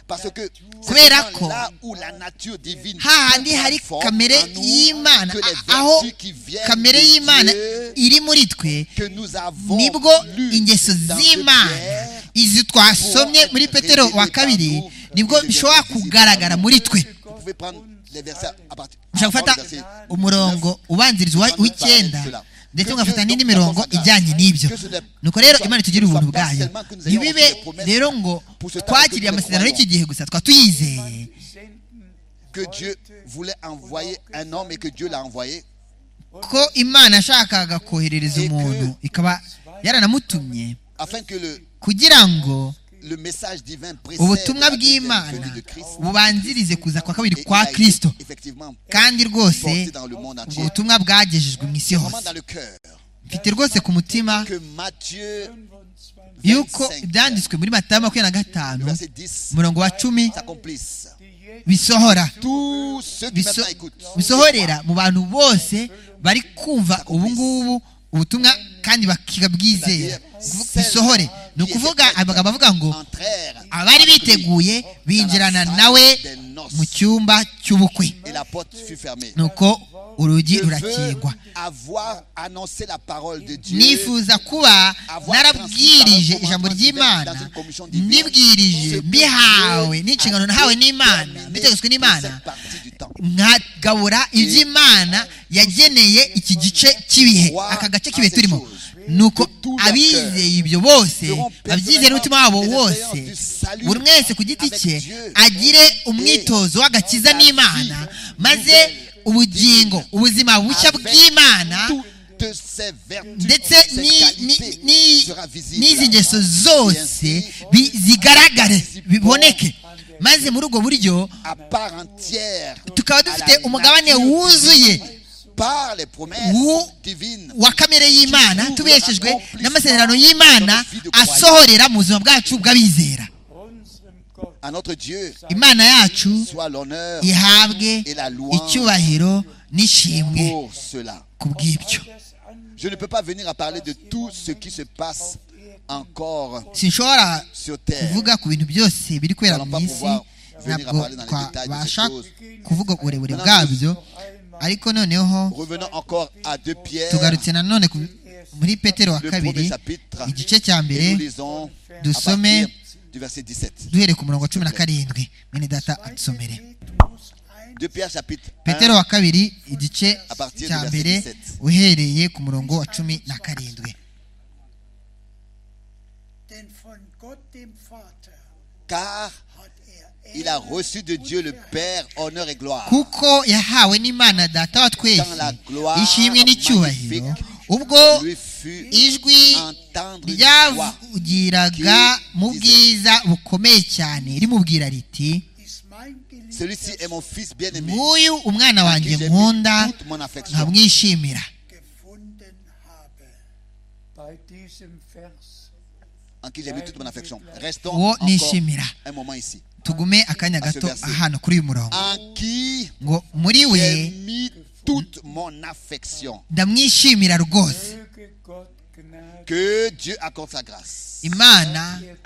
S1: Parce que c'est
S2: Kubera
S1: seulement
S2: ko
S1: là où la nature divine
S2: hahandi hari
S1: prend forme
S2: kamere
S1: en nous
S2: y'imana
S1: que les
S2: a- aho
S1: vertus qui viennent
S2: kamere
S1: de
S2: y'imana
S1: Dieu
S2: iri muri twe
S1: que nous avons
S2: nibwo
S1: lues
S2: ingeso
S1: dans
S2: z'imana
S1: Pierre,
S2: izi twasomye muri petero wa kabiri nibwo bishobora kugaragara muri twe
S1: Vous pouvez prendre les versets à partir
S2: ushobora gufata
S1: du verset
S2: umurongo ubanziriza uwa- w'icyenda ndetse ugafata n'indi mirongo ijyanye n'ibyo nuko rero imana itugirire ubuntu bwayo ntibibe rero ngo twakiriye amasezerano y'iki gihe gusa twa tuyizeye
S1: que Dieu voulait envoyer un homme et que Dieu l'a envoyé
S2: ko imana yashakaga koherereza umuntu ikaba yaranamutumye
S1: afin que le,
S2: kugira ngo
S1: le message divin précède la
S2: ubutumwa
S1: deuxième
S2: bw'imana
S1: venue de Christ.
S2: bubanzirize kuza kwa
S1: Et
S2: kabiri
S1: il a
S2: kwa
S1: été
S2: kirisito
S1: effectivement
S2: kandi rwose
S1: porté dans le monde
S2: ubwo
S1: entier.
S2: butumwa bwagejejwe mu isi
S1: Vraiment
S2: hose
S1: dans le cœur
S2: mfite rwose ku mutima
S1: que Matthieu,
S4: 25
S2: yuko
S1: 25,
S2: ibyanditswe muri matayo makumyabiri na
S1: le
S2: gatanu
S1: verset 10,
S2: umurongo wa cumi
S1: s'accomplisse.
S4: die jetzt
S2: bisohora
S1: Tous ceux qui
S2: biso-
S1: maintenant écoutent,
S2: bisohorera mu bantu bose bari kumva ubu ngubu ubutumwa kandi bakabwizera Kuvu- bisohore ni ukuvuga amagambo avuga ngo
S1: entrèrent
S2: abari
S1: avec lui
S2: biteguye binjirana nawe mu cyumba cy'ubukwe
S1: et la porte fut fermée.
S2: nuko urugi
S1: Je veux
S2: rurakingwa
S1: avoir annoncé la parole de Dieu.
S2: nifuza kuba narabwirije ijambo ry'imana nibwirije mbihawe n'inshingano nahawe n'imana mbitegetswe n'imana
S1: cette partie du temps.
S2: nkagabura iby'imana yageneye iki gice cy'ibihe aka gace k'ibihe turimo nuko abizeye ibyo bose abyizeye n'umutima wabo wose buri mwese ku giti cye agire umwitozo w'agakiza n'imana maze ubugingo ubuzima bushya bw'imana
S1: Toutes ces vertus,
S2: ndetse
S1: ces
S2: ni- ni-
S1: qualités
S2: ni-
S1: sera visible.
S2: n'izi ngeso zose bi- zigaragare biboneke maze muri ubwo buryo
S1: à part entière
S2: tukaba dufite umugabane wuzuye
S1: par les promesses
S2: Wu-
S1: divines
S2: wa kamere y'imana tubeshejwe n'amasezerano y'imana asohorera mu buzima bwacu bw'abizera
S4: unserem Gott
S1: à notre Dieu
S2: imana yacu
S1: soit l'honneur
S2: ihabwe icyubahiro n'ishimwe
S1: pour cela.
S2: ku bw'ibyo
S4: das an
S1: Je ne peux pas venir à parler de tout ce qui se passe encore
S2: sinshobora
S1: sur terre.
S2: kuvuga ku bintu byose biri kubera mu isi ntabwo twabasha kuvuga uburebure bwabyo ariko noneho
S1: Revenons encore à 2 Pierre,
S2: tugarutse nanone ku- muri petero wa
S1: le
S2: kabiri
S1: premier chapitre,
S2: igice cya
S1: et nous
S2: mbere
S1: lisons
S2: du
S1: à
S2: sommet.
S1: partir du verset 17.
S2: duhereye ku murongo wa cumi na karindwi mwene data adusomere
S1: 2 Pierre chapitre 1,
S2: petero wa kabiri igice
S1: À partir
S2: cya
S1: du verset
S2: mbere
S1: 17.
S2: uhereye ku murongo wa cumi na karindwi
S3: Denn von Gott dem Vater
S1: car
S3: hat er
S1: il a reçu de Dieu le Père honneur et gloire.
S2: kuko yahawe n'imana data wa twese
S1: Dans la gloire
S2: ishimwe n'icyubahiro
S1: magnifique
S2: ubwo
S1: Lui fut
S2: ijwi
S1: entendre une voix.
S2: ryavugiraga mu bwiza bukomeye cyane rimubwira riti
S3: ist mein geliebter
S1: Celui-ci est mon fils bien-aimé.
S2: nk'uyu umwana
S1: à
S2: wanjye
S1: qui j'ai
S2: nkunda
S1: mis toute mon affection.
S2: nkamwishimira
S3: gefunden habe.
S4: bei diesem Vers
S1: en qui j'ai mis toute mon affection. Restons
S2: uwo
S1: encore
S2: nishimira
S1: un moment ici.
S2: tugume akanya gato ahantu kuri uyu murongo
S1: En qui
S2: ngo muri we
S1: j'ai mis toute mon affection.
S2: ndamwishimira rwose
S4: Möge Gott Gnade
S1: Que Dieu accorde sa grâce.
S2: imana
S4: dir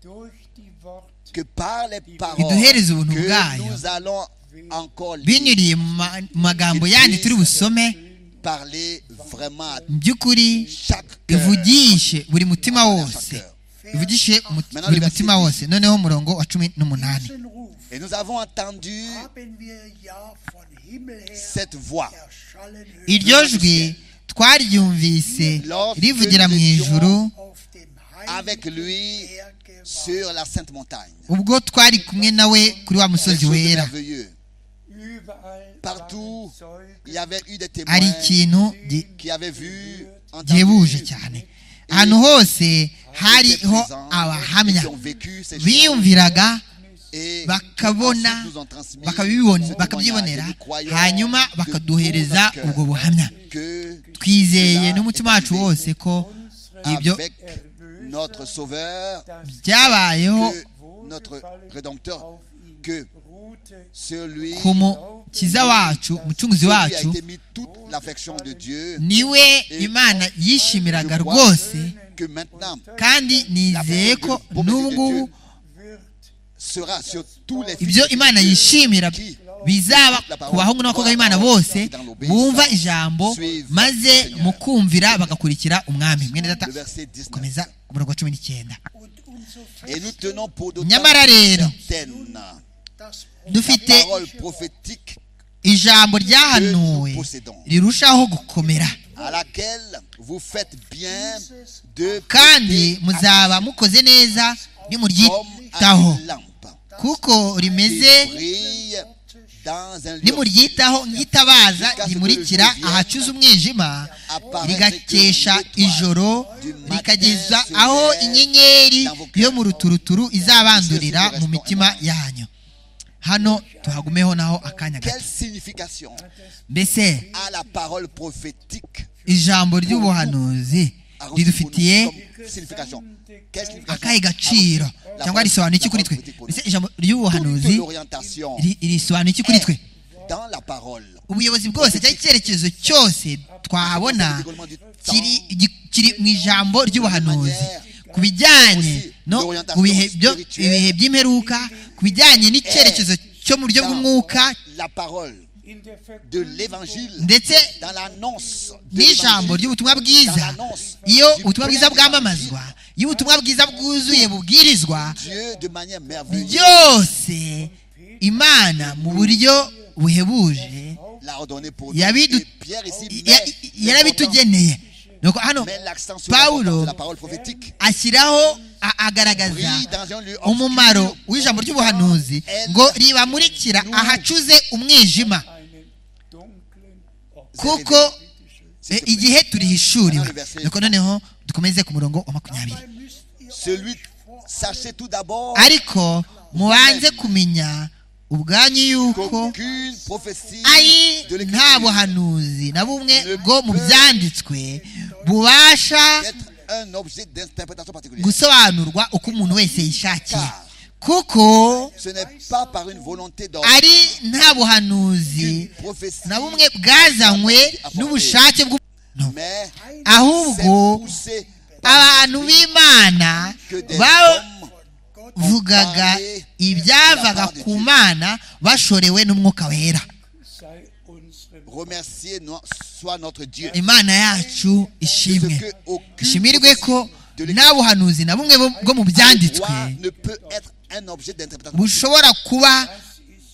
S4: durch die Worte
S1: Que par les paroles
S2: iduhereze ubuntu
S1: que
S2: bwayo
S1: nous allons encore lire,
S2: binyuriye mu ma- mu magambo yandi turi busome
S1: parler vraiment à
S2: mu by'ukuri
S1: chaque cœur.
S2: ivugishe buri mutima
S1: À chaque
S2: wose
S1: cœur.
S2: ivugishe umut- buri mutima wose noneho umurongo wa cumi n'umunani
S3: Diesen Ruf
S1: Et nous avons entendu
S3: haben wir ja von Himmel her
S1: cette voix
S3: erschallen hören
S2: iryo jwi twaryumvise rivugira mu ijuru
S3: auf dem
S1: avec
S3: heiligen
S1: lui
S3: Berge
S1: sur la sainte montagne.
S2: ubwo twari kumwe nawe kuri wa
S1: Quelque
S2: musozi
S1: chose de
S2: wera
S1: merveilleux.
S4: überall
S1: Partout,
S4: waren
S1: Il y avait eu des témoins
S2: hari ikintu gi-
S1: qui avaient vu, entendu,
S2: gihebuje cyane ahantu hose hariho
S1: et
S2: abahamya
S1: qui ont vécu ces choses.
S2: biyumviraga
S1: Et
S2: bakabona
S1: ensuite nous ont transmis
S2: bakabibibona-
S1: ce
S2: bakabyibonera
S1: témoignage. Et nous croyons
S2: hanyuma
S1: de
S2: bakaduhereza
S1: tout notre
S2: ubwo
S1: cœur
S2: buhamya
S1: que
S2: twizeye n'umutima wacu wose ko ibyo
S1: avec notre Sauveur,
S4: das
S2: byabayeho
S1: que notre Rédempteur,
S4: auf ihm
S1: que
S4: ruhte
S1: celui
S2: ku mukiza wacu umucunguzi
S1: celui a
S2: wacu
S1: été mis toute l'affection de Dieu,
S2: niwe imana yishimiraga rwose
S1: que maintenant
S2: kandi nizeye ko n'ubu ngubu
S4: wird
S1: sera sur tous les fils
S2: ibyo
S1: de
S2: imana
S1: Dieu
S2: yishimira
S1: qui
S2: bizaba ku bahungu n'abakobwa b'imana bose bumva ijambo maze mukumvira bagakurikira umwami mwene data
S1: le verset 19.
S2: komeza umurongo wa cumi n'icyenda
S3: und umso
S1: Et nous
S3: fester
S1: tenons pour d'autant
S2: nyamara rero
S1: certaine
S3: das
S2: dufite
S1: la parole prophétique
S2: ijambo ryahanuwe rirushaho gukomera
S1: à laquelle vous faites bien de
S2: kandi
S1: prêter
S2: muzaba mukoze neza
S1: attention, comme à
S2: nimuryitaho
S1: une lampe
S2: kuko
S1: qui
S2: rimeze
S1: brille dans un lieu
S2: nimuryitaho ryitabaza rimurikira ahacuze umwijima rigakesha ijoro rikageza aho inyenyeri yo mu ruturuturu izabandurira mu mitima yanyu hano tuhagumeho naho akanya
S1: Quelle
S2: gato
S1: signification
S2: mbese
S1: a la parole prophétique
S2: ijambo ry'ubuhanuzi
S1: a reçu
S2: ridufitiye
S1: pour nous comme signification Quelle signification
S2: akahe gaciro
S1: a reçu la
S2: cyangwa
S1: parole-
S2: risobanura iki
S1: la
S2: kuri
S1: parole
S2: twe
S1: prophétique pour nous?
S2: mbese ijambo
S1: Toute
S2: ry'ubuhanuzi
S1: l'orientation
S2: ri- risobanura iki kuri twe
S1: dans la parole.
S2: ubuyobozi bwose cyangwa icyerekezo cyose twahabona kiri gi- kiri mu ijambo ry'ubuhanuzi ku bijyanye no ku bihe byo- ibihe by'imperuka ku bijyanye n'icyerekezo cyo mu buryo bw'umwuka
S1: Dans la parole
S4: in der Verkündigung
S1: de l'évangile,
S2: ndetse
S1: dans l'annonce de
S2: n'ijambo
S1: l'évangile,
S2: ry'ubutumwa bwiza iyo ubutumwa bwiza bwamamazwa iyo ubutumwa bwiza bwuzuye bubwirizwa
S1: Dieu de manière merveilleuse
S2: byose imana mu buryo buhebuje
S1: l'a ordonné pour nous.
S2: yabidu-
S1: Et Pierre ici
S2: ya- yarabitugeneye nuko hano
S1: met l'accent sur
S2: Paulo
S1: l'importance de la parole prophétique.
S2: ashyiraho a- agaragaza
S1: Brille dans un lieu obscur.
S2: umumaro w'ijambo ry'ubuhanuzi ngo ribamurikira ahacuze umwijima
S4: einen dunklen Ort.
S2: kuko
S1: S'il
S2: eh,
S1: te plaît.
S2: igihe turihishuriwe nuko noneho dukomeze ku murongo wa makumyabiri
S3: Dabei müsst ihr
S1: Celui,
S3: euch vor
S1: sachez tout d'abord
S2: ariko mubanze kumenya ubwanyu yuko
S1: qu'aucune prophétie
S2: ari
S1: de l'Écriture
S2: nta buhanuzi na bumwe bwo mu byanditswe bubasha
S1: peut être un objet d'interprétation particulière.
S2: gusobanurwa uko umuntu wese yishakiye kuko
S1: Ce n'est pas par une volonté d'ordre
S2: ari nta buhanuzi
S1: qu'une prophétie,
S2: na bumwe bwazanywe n'ubushake bw'umuntu
S1: mais c'est
S2: ahubwo
S1: poussé par
S2: abantu b'imana
S1: que des hommes
S2: bavugaga ibyavaga ku mana bashorewe n'umwuka wera
S4: sei unsere
S1: remercier no- soit notre Dieu.
S2: imana yacu ishimwe
S1: Parce que aucune
S2: ishimirwe ko
S1: de l'Écriture
S2: nta buhanuzi na bumwe bu- bwo mu byanditswe
S1: droit ne peut être un objet d'interprétation.
S2: bushobora kuba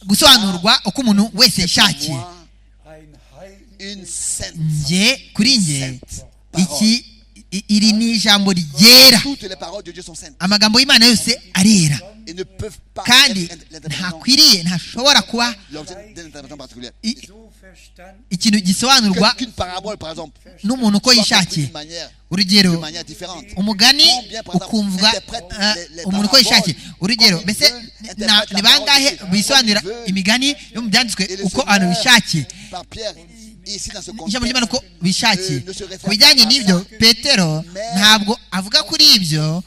S2: gusobanurwa uko umuntu wese yishakiye
S1: Moi,
S4: ein heiliges
S1: une sainte.
S2: njye kuri njye
S1: sainte parole.
S2: iki i- iri ni ijambo ryera
S1: Toutes les paroles de Dieu sont saintes
S2: amagambo y'imana yose arera
S1: et ne peuvent pas
S2: kandi
S1: être l'interprétation-
S2: ntakwiriye ntashobora kuba
S1: l'objet d'une interprétation particulière.
S2: i-
S4: so verstanden
S2: ikintu gisobanurwa
S1: Que- Qu'une parabole, par exemple,
S2: n'umuntu uko
S1: soit comprise
S2: yishakiye
S1: d'une manière, d'une
S2: urugero
S1: manière différente.
S2: umugani ukumvwa eh, umuntu uko yishakiye urugero mbese na- ni bangahe bisobanurira imigani yo mu byanditswe
S1: Et le
S2: uko abantu
S1: Seigneur,
S2: bishakiye
S1: Par Pierre, ici dans ce
S2: ijambo ry'imana uko
S1: contexte,
S2: bishakiye ku bijyanye n'ibyo petero ntabwo avuga kuri ibyo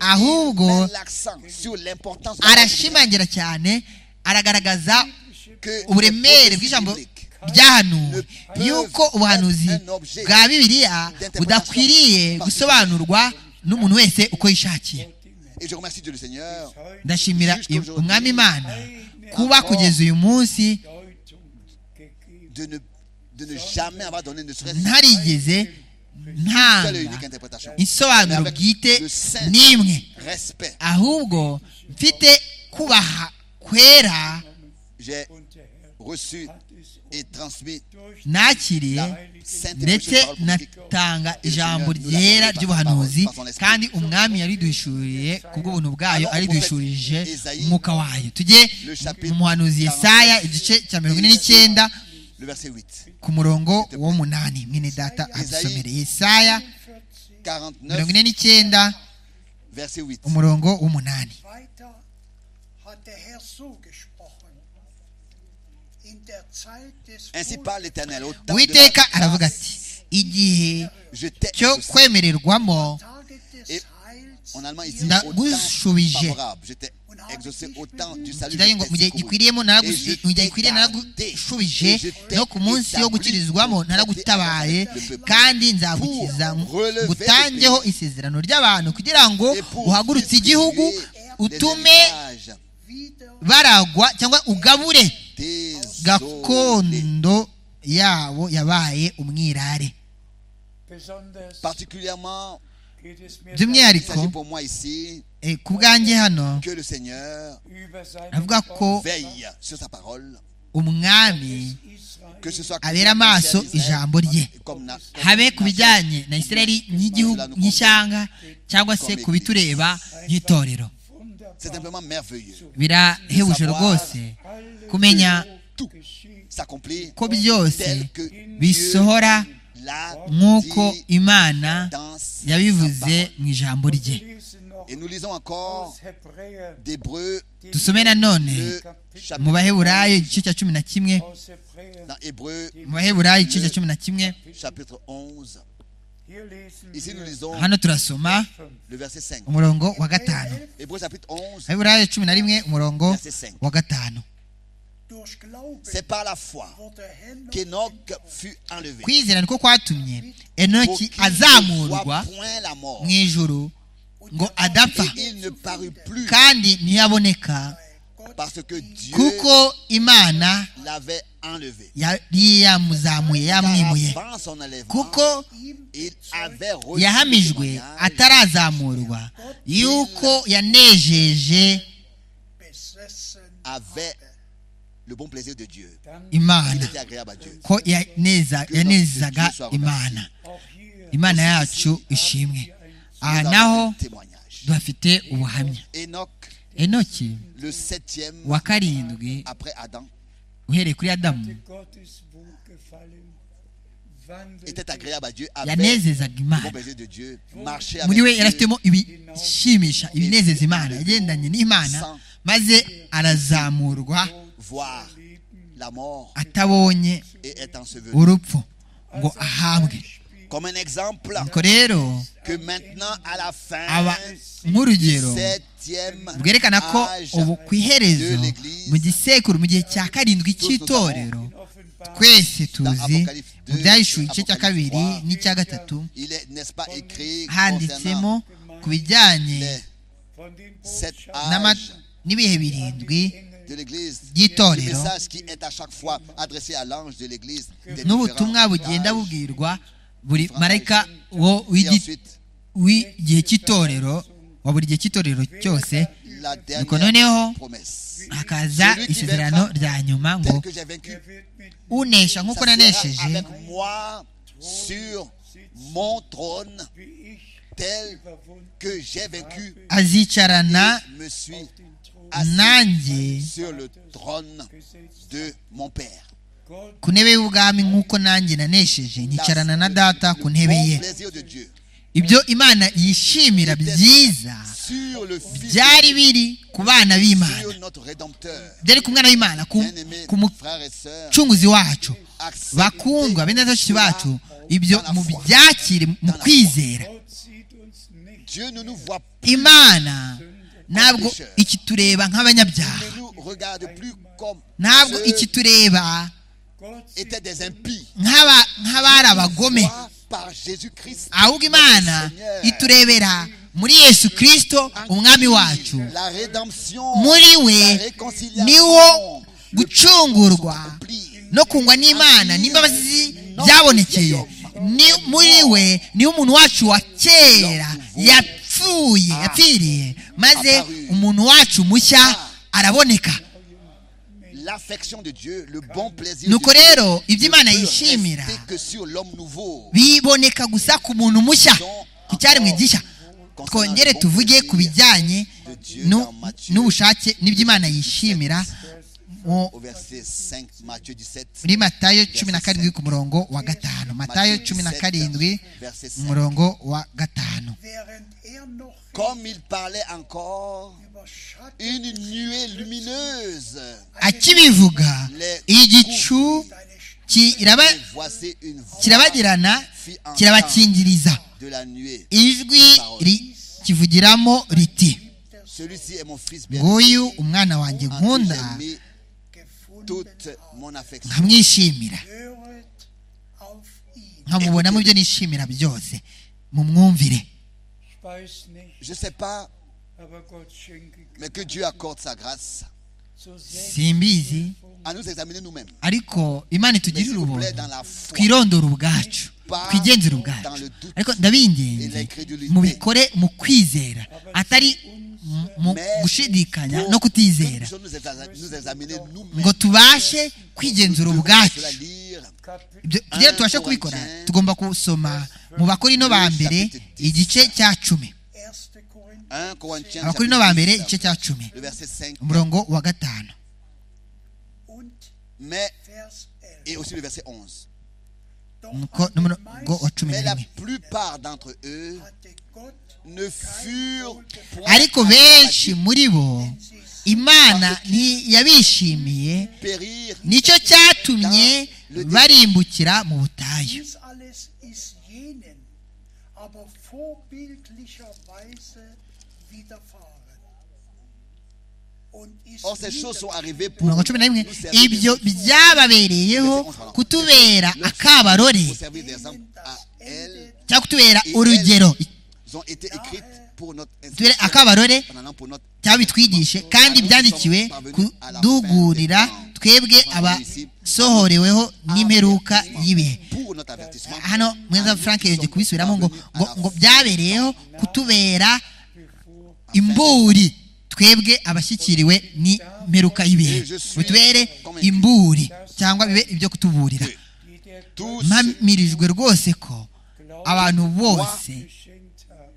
S2: ahubwo
S1: met l'accent sur l'importance de la parole
S2: arashimangira cyane aragaragaza
S1: biblique. Que
S2: uburemere
S1: le
S2: bw'ijambo
S1: biblique
S2: ryahanuwe yuko ubuhanuzi bwa bibiliya budakwiriye gusobanurwa n'umuntu wese uko yishakiye
S1: Et je remercie Dieu le Seigneur
S2: ndashimira umwami imana kuba kugeza uyu munsi
S4: Deutung gegeben.
S1: de ne, de ne jamais avoir donné ne serait-ce
S2: ntarigeze
S1: qu'une seule et unique
S2: ntanga
S1: interprétation.
S2: insobanuro bwite n'imwe
S1: Respect.
S2: ahubwo mfite kubaha kwera
S1: J'ai
S4: Und der Herr
S1: reçu
S4: hat es
S1: et transmis
S4: durch
S2: nakiriye
S1: sainte
S2: ndetse
S1: et parole prophétique.
S2: natanga ijambo ryera ry'ubuhanuzi kandi umwami yariduhishuriye ku bw'ubuntu bwayo ariduhishurije umwuka wayo tujye mu muhanuzi yesaya igice cya mirongo ine n'icyenda
S1: Le verset 8.
S2: ku murongo w'umunani mwene data adusomere yesaya
S1: 49,
S2: mirongo ine n'icyenda
S1: verset 8.
S2: umurongo w'umunani
S3: Weiter hat der Herr so gesprochen. In der Zeit des
S1: Ainsi parle l'Éternel. Au temps de
S2: uwiteka
S1: la
S2: aravuga ati igihe
S1: je t'ai
S2: cyo
S1: exaucé.
S2: kwemererwamo
S3: Tage des
S1: Et
S3: Heils
S1: En allemand, ici, au temps
S2: ndagushubije
S1: favorable. Je t'ai exaucé au temps du salut.
S2: kidaye ngo
S1: je
S2: mu
S1: t'ai
S2: gihe
S1: secouru.
S2: gikwiriyemo
S1: Et je
S2: naragusi- mu gihe
S1: t'ai
S2: gikwiriye
S1: gardé.
S2: naragushubije
S1: Et je t'ai
S2: no ku munsi wo
S1: établi
S2: gukirizwamo
S1: pour
S2: naragutabaye
S1: traiter avec le
S2: kandi nzagukiza
S1: Pour relever
S2: ngutangeho
S1: le
S2: isezerano ry'abantu kugira ngo
S1: Et pour
S2: uhagurutse igihugu
S1: distribuer
S2: utume
S1: les héritages
S3: wieder
S2: baragwa cyangwa ugabure
S1: désolés.
S2: gakondo yabo yabaye umwirare
S4: Besonders
S1: Particulièrement,
S4: geht es mir
S1: il
S2: by'umwihariko
S1: s'agit pour moi ici
S2: eh, ku bwanjye hano
S1: que le Seigneur
S4: über seinen
S2: avuga ko
S4: Volk
S1: veille sur sa parole,
S2: umwami
S4: Israel
S1: que ce soit
S2: Abera amaso ijambo rye.
S1: comme na-
S2: habe ku bijyanye na israeli nk'igihugu nk'ishyanga cyangwa se ku bitureba nk'itorero
S1: C'est
S4: wunderbar
S1: simplement merveilleux.
S2: birahebuje rwose kumenya
S1: Tout
S4: geschieht.
S1: s'accomplit
S2: ko byose
S1: tel que
S2: bisohora
S1: l'a
S2: nk'uko
S1: dit
S2: imana
S1: dans sa
S2: yabivuze
S1: parole.
S2: mu ijambo rye
S4: Wir lesen noch
S1: Et nous lisons encore
S4: aus Hebräer,
S1: d'Hébreu,
S2: dusome nanone
S1: le
S2: mu
S1: chapitre,
S2: baheburayo igice cya cumi na kimwe
S4: aus Hebräer.
S1: dans Hébreu,
S2: mu baheburayo igice cya cumi na kimwe
S1: chapitre 11.
S4: Hier lesen
S1: Ici, nous
S4: wir
S1: lisons
S2: hano turasoma
S4: fünf.
S1: le verset 5.
S2: umurongo wa gatanu
S1: Hébreu, chapitre 11.
S2: baheburayo cumi na rimwe umurongo wa gatanu
S3: durch Glauben
S1: C'est par la foi
S3: wurde Henoch
S1: qu'Enoch fut enlevé.
S2: kwizera niko kwatumye
S1: Pour
S2: enoki
S1: qu'il ne voit
S2: azamurwa
S1: point la mort.
S2: mu ijuru ngo
S1: Et
S2: adapfa
S1: il ne parut plus
S2: kandi ntiyaboneka
S1: parce que Dieu
S2: kuko imana
S1: l'avait enlevé.
S2: yari yamuzamuye yamwimuye
S1: Car avant son enlèvement,
S2: kuko
S1: il avait reçu le
S2: yahamijwe
S1: témoignage
S2: atarazamurwa yuko yanejeje
S3: besessen
S1: avec le bon plaisir de Dieu.
S4: Dann
S1: Il
S2: imana
S1: était agréable à Dieu.
S2: ko yaneza- yanezaga imana
S4: auch hier
S2: imana yacu ishimwe aha
S1: Nous
S2: naho
S1: avons un témoignage.
S2: tuhafite ubuhamya
S1: Enoch,
S2: enoki
S1: le septième
S2: wa karindwi
S1: après Adam,
S2: uhereye kuri adamu
S4: Gottes Wohlgefallen wandelt
S1: était agréable à Dieu, avait
S2: yanezezaga
S1: le bon
S2: imana
S1: plaisir de Dieu, marchait
S2: muri
S1: avec
S2: we
S1: Dieu,
S2: yarafitemo ibishimisha ibinezeza imana yagendanye n'imana maze arazamurwa
S1: voir la mort
S2: atabonye
S1: et être enseveli.
S2: urupfu ngo ahabwe
S1: Comme un exemple
S2: nuko rero
S1: que maintenant à la fin
S2: aba nk'urugero
S1: septième
S2: bwerekana ko
S1: âge,
S2: ubu ku iherezo mu gisekuru mu gihe cya karindwi cy'itorero twese tuzi mu byahishuwe igice cya kabiri n'icya gatatu
S1: il est n'est-ce pas écrit
S2: handitsemo
S1: concernant
S2: ku bijyanye
S1: les
S4: von den
S1: sept
S4: Botschaften
S2: n'ama-
S1: âges
S2: n'ibihe birindwi
S1: de l'Église.
S2: Dito,
S1: Le
S2: Léo.
S1: message qui est à chaque fois adressé à l'ange de l'Église. des
S2: n'ubutumwa
S1: différents
S2: bugenda
S1: âges.
S2: bubwirwa buri marayika wo
S1: Et
S2: w'igi-
S1: ensuite,
S2: w'igihe cy'itorero wa buri gihe cy'itorero cyose
S1: la
S2: Nuko noneho,
S1: dernière promesse.
S2: hakaza isezerano rya nyuma
S1: Tel
S2: ngo
S1: que j'ai vaincu,
S4: er wird mit
S2: unesha nk'uko
S1: ça sera
S2: nanesheje
S1: avec moi sur mon trône,
S4: wie ich
S1: tel
S4: verwunden
S1: que j'ai vaincu
S2: azicarana
S1: et me suis
S4: den Thron
S2: nanjye
S1: sur le trône
S4: gesetzt.
S1: de mon Père.
S4: Gott
S2: ku ntebe y'ubwami nk'uko nanjye nanesheje nkicarana na data ku ntebe
S1: Le
S2: ye
S1: bon plaisir de Dieu
S2: ibyo imana yishimira byiza
S1: sur le Fils,
S2: byari biri ku bana b'imana
S1: sur notre Rédempteur.
S2: byari ku mwana w'imana ku
S1: Bien-aimés,
S2: ku
S1: frères et sœurs,
S2: mucunguzi wacu bakundwa
S1: acceptez
S2: bene bashiki bacu ibyo mu byakire mu kwizera
S4: Gott sieht uns nicht
S1: Dieu ne nous voit plus.
S2: imana ntabwo ikitureba
S1: Il
S2: nk'abanyabyaha
S1: ne nous regarde plus comme
S2: ntabwo
S1: ceux qui
S2: ikitureba
S4: Gott sieht
S1: étaient des impies.
S2: nk'aba- nk'abari abagome
S1: Soit par Jésus-Christ,
S2: ahubwo imana iturebera muri yesu kirisito umwami wacu
S1: la rédemption,
S2: muri
S1: la
S2: we niho
S1: réconciliation,
S2: gucungurwa
S1: plie.
S2: no kungwa n'imana n'imbabazi byabonekeye Ni- muri we niho umuntu wacu wa kera yapfuye yapfiriye maze umuntu wacu mushya araboneka
S1: L'affection de Dieu, le bon plaisir
S2: nuko
S1: de Dieu
S2: rero ibyo imana
S1: ne peut
S2: yishimira
S1: rester que sur l'homme nouveau.
S2: biboneka gusa ku muntu mushya ku cyaremwe gishya twongere tuvuge ku bijyanye nu- n'ubushake n'ibyo imana yishimira mu-
S1: Au verset 5, Matthieu 17.
S2: muri matayo cumi na karindwi ku murongo wa gatanu matayo cumi na karindwi umurongo wa gatanu
S3: Während er noch
S1: Comme il parlait encore,
S3: überschattet
S1: une nuée lumineuse.
S2: akibivuga igicu
S3: deine Stimme,
S1: Et
S2: kiraba-
S1: voici une voix
S2: kirabagirana kirabakingiriza
S1: de la nuée.
S2: ijwi ri- kivugiramo riti
S1: Celui-ci est mon fils bien
S2: nguyu umwana wanjye
S1: en qui
S2: nkunda
S1: j'ai mis toute
S3: gefunden
S1: mon affection.
S2: nkamwishimira
S3: höret auf ihn.
S2: nkamubona mu byo nishimira byose mu mwumvire
S4: Ich weiß nicht,
S1: Je ne sais pas,
S4: aber Gott schenke
S1: mais que Dieu accorde sa grâce
S4: so sehr
S2: simbizi
S1: à nous examiner nous-mêmes.
S2: ariko imana
S1: Mais
S2: itugirire
S1: s'il vous plaît,
S2: ubuntu
S1: dans la foi,
S2: twirondore ubwacu twigenzure ubwacu ariko ndabingenze mubikore mu kwizera atari mu- mu gushidikanya no
S1: que
S2: kutizera
S1: nous nous exam- nous examiner nous-mêmes.
S2: ngo tubashe kwigenzura
S1: Nous devons
S2: ubwacu
S1: cela lire
S4: Kapitel
S2: Ibyo- kugira ngo tubashe kubikora tugomba gusoma mu bakorino ba mbere igice cya cumi
S3: 1. Korinther
S1: 1 Corinthiens
S2: abakorino ba mbere
S1: chapitre
S2: igice
S1: 10,
S2: cya cumi
S1: le verset 5,
S2: umurongo wa gatanu
S3: und
S1: mais,
S3: Vers 11.
S1: et aussi le verset 11.
S3: Doch
S2: nuko
S3: an den
S2: n'umurongo wa cumi na
S1: Mais la
S2: rimwe
S1: plupart d'entre eux
S3: hatte Gott
S1: ne furent point
S2: ariko benshi muri bo imana ntiyabishimiye
S1: périr,
S2: nicyo cyatumye barimbukira mu butayu
S3: dies alles ist jenen, aber vorbildlicherweise widerfahren. Und ist
S1: Or ces choses sont
S3: nieder-
S1: arrivées pour
S2: mirongo
S1: nous
S2: cumi na rimwe
S1: servir des-
S2: ibyo byababereyeho kutubera akabarore
S1: pour servir des hommes
S3: denen
S1: à
S3: das
S1: elles.
S3: Ende
S2: cyangwa kutubera urugero
S1: Ils ont été écrites pour notre
S2: tubere
S1: instruction,
S2: akabarore
S1: en allant pour notre
S2: cyangwa bitwigishe kandi byandikiwe kudugurira twebwe abasohoreweho n'imperuka y'ibihe
S1: pour notre avertissement.
S2: hano mwiza frank yongeye kubisubiramo ngo ngo ngo byabereyeho kutubera imburi twebwe abashyikiriwe n'imperuka y'ibihe ngo tubere imburi cyangwa bibe ibyo kutuburira
S1: Tous ceux
S2: mpamirijwe rwose ko abantu bose
S4: geschenkt haben,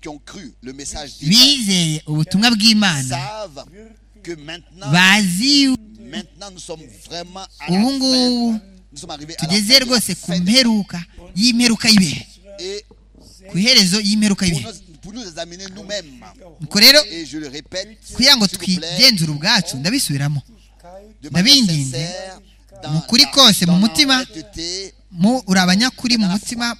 S1: qui ont cru le message divin
S2: bizeye ubutumwa bw'imana
S1: savent que maintenant,
S2: bazi
S1: maintenant nous sommes vraiment à la
S2: ubu
S1: fin.
S2: ngubu
S1: Nous sommes arrivés à la
S2: tugeze
S1: fin de la
S2: rwose ku
S1: fin de-
S2: mperuka y'imperuka y'ibihe
S1: et
S2: ku iherezo y'imperuka
S1: pour
S2: y'ibihe
S1: nous, pour nous examiner nous-mêmes.
S2: nuko rero
S1: Et je le répète,
S2: kugira ngo
S1: s'il vous plaît,
S2: twigenzure ubwacu ndabisubiramo
S1: de manière
S2: ndabinginze,
S1: sincère,
S2: mu
S1: dans
S2: kuri
S1: la-
S2: kose, mu
S1: dans
S2: mutima,
S1: l'honnêteté,
S2: mu uri abanyakuri mu mutima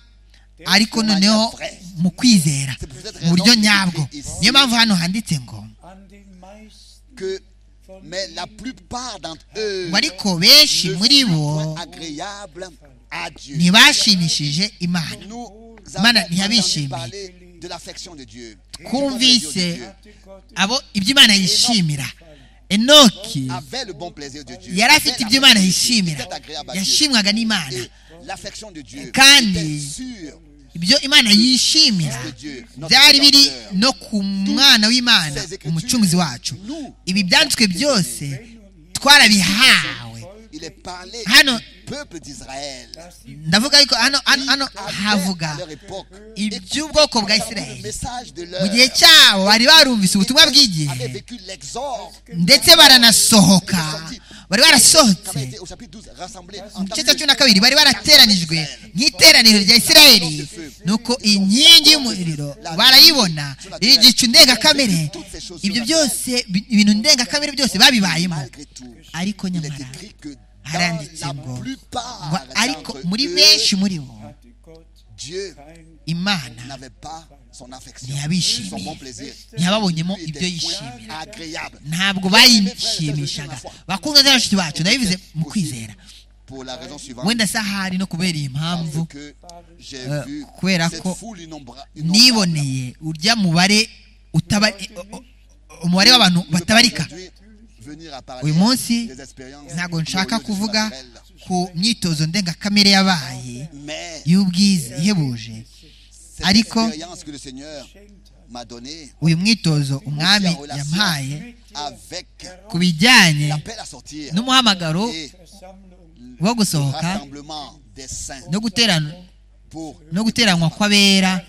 S2: ariko noneho mu kwizera mu buryo nyabwo niyo mpamvu hano handitse ngo
S4: an den meisten
S1: que mais la plupart d'entre eux
S2: ngo ariko benshi
S1: ne
S2: muri bo
S1: sont agréables à Dieu.
S2: ntibashimishije imana
S1: Nous avons
S2: Mana
S1: entendu
S2: ntiyabishimiye.
S1: parler de l'affection de Dieu. du bon plaisir de
S2: kumvise
S1: Dieu.
S4: Gott
S2: abo ibyo imana yishimira enoki
S1: Avait le bon plaisir de Dieu.
S2: yari afite
S1: Avait
S2: ibyo imana
S1: l'affection de Dieu.
S2: yishimira
S1: Était agréable à Dieu.
S2: yashimwaga n'imana
S1: Et l'affection de Dieu
S2: Kandi
S1: était sûre
S2: ibyo imana yishimira
S1: de Dieu. notre
S2: byari biri
S1: Créateur.
S2: no ku mwana w'imana umucunguzi wacu ibi byanditswe byose twarabihawe
S1: Il est parlé
S2: Hano-
S1: du peuple d'Israël.
S2: ndavuga ariko hano hano hano havuga
S1: à leur époque.
S2: iby'ubwoko bwa
S1: Le
S2: isirayeli
S1: message de
S2: mu gihe
S1: l'heure
S2: cyabo bari barumvise ubutumwa
S1: avait
S2: bw'igihe
S1: vécu l'exor
S2: ndetse baranasohoka bari
S1: qui avait
S2: barasohotse
S1: été au chapitre 12 rassemblés
S2: mu
S1: en
S2: gice cya cumi na kabiri bari barateranijwe nk'iteraniro rya isirayeli nuko inkingi y'umuriro barayibona igicu ndengakamere ibyo byose bi- ibintu ndengakamere byose babibayemo
S1: Malgré tout,
S2: ariko
S1: il est
S2: nyamara
S1: écrit que
S2: haranditse
S1: dans la
S2: ngo
S1: plupart
S2: ngo ariko
S1: d'entre
S2: muri
S1: eux,
S2: benshi muri bo
S4: Gott
S1: Dieu
S2: imana
S1: n'avait pas son affection, son bon
S2: ntiyabishimiye
S1: plaisir.
S2: ntiyababonyemo
S1: Lui
S2: ibyo
S1: était
S2: yishimira
S1: point agréable.
S2: ntabwo bayinishimishaga bakundwa na bashiki bacu nabivuze mu kwizera
S1: Pour la raison suivante,
S2: wenda se ahari no kubera iyi mpamvu
S1: c'est que j'ai
S2: euh,
S1: vu
S2: kubera
S1: cette
S2: ko
S1: foule innombra- innombrable.
S2: niboneye urya mubare utaba o- o- umubare w'abantu
S1: Je peux
S2: batabarika
S1: aujourd'hui venir à parler
S2: uyu munsi
S1: des expériences
S2: ntabwo
S1: au
S2: nshaka
S1: lieu du
S2: kuvuga
S1: naturel.
S2: ku myitozo ndengakamere yabaye
S1: Mais
S2: y'ubwiza ihebuje
S1: cette
S2: Ariko-
S1: expérience que le Seigneur m'a donnée
S2: uyu mwitozo umwami yampaye
S1: avec
S2: ku bijyanye
S1: l'appel à sortir
S2: n'umuhamagaro
S1: et
S4: Versammlung
S2: wo
S1: le
S2: gusohoka
S1: rassemblement des saints
S2: no guterana
S1: pour
S2: no guteranwa kw'abera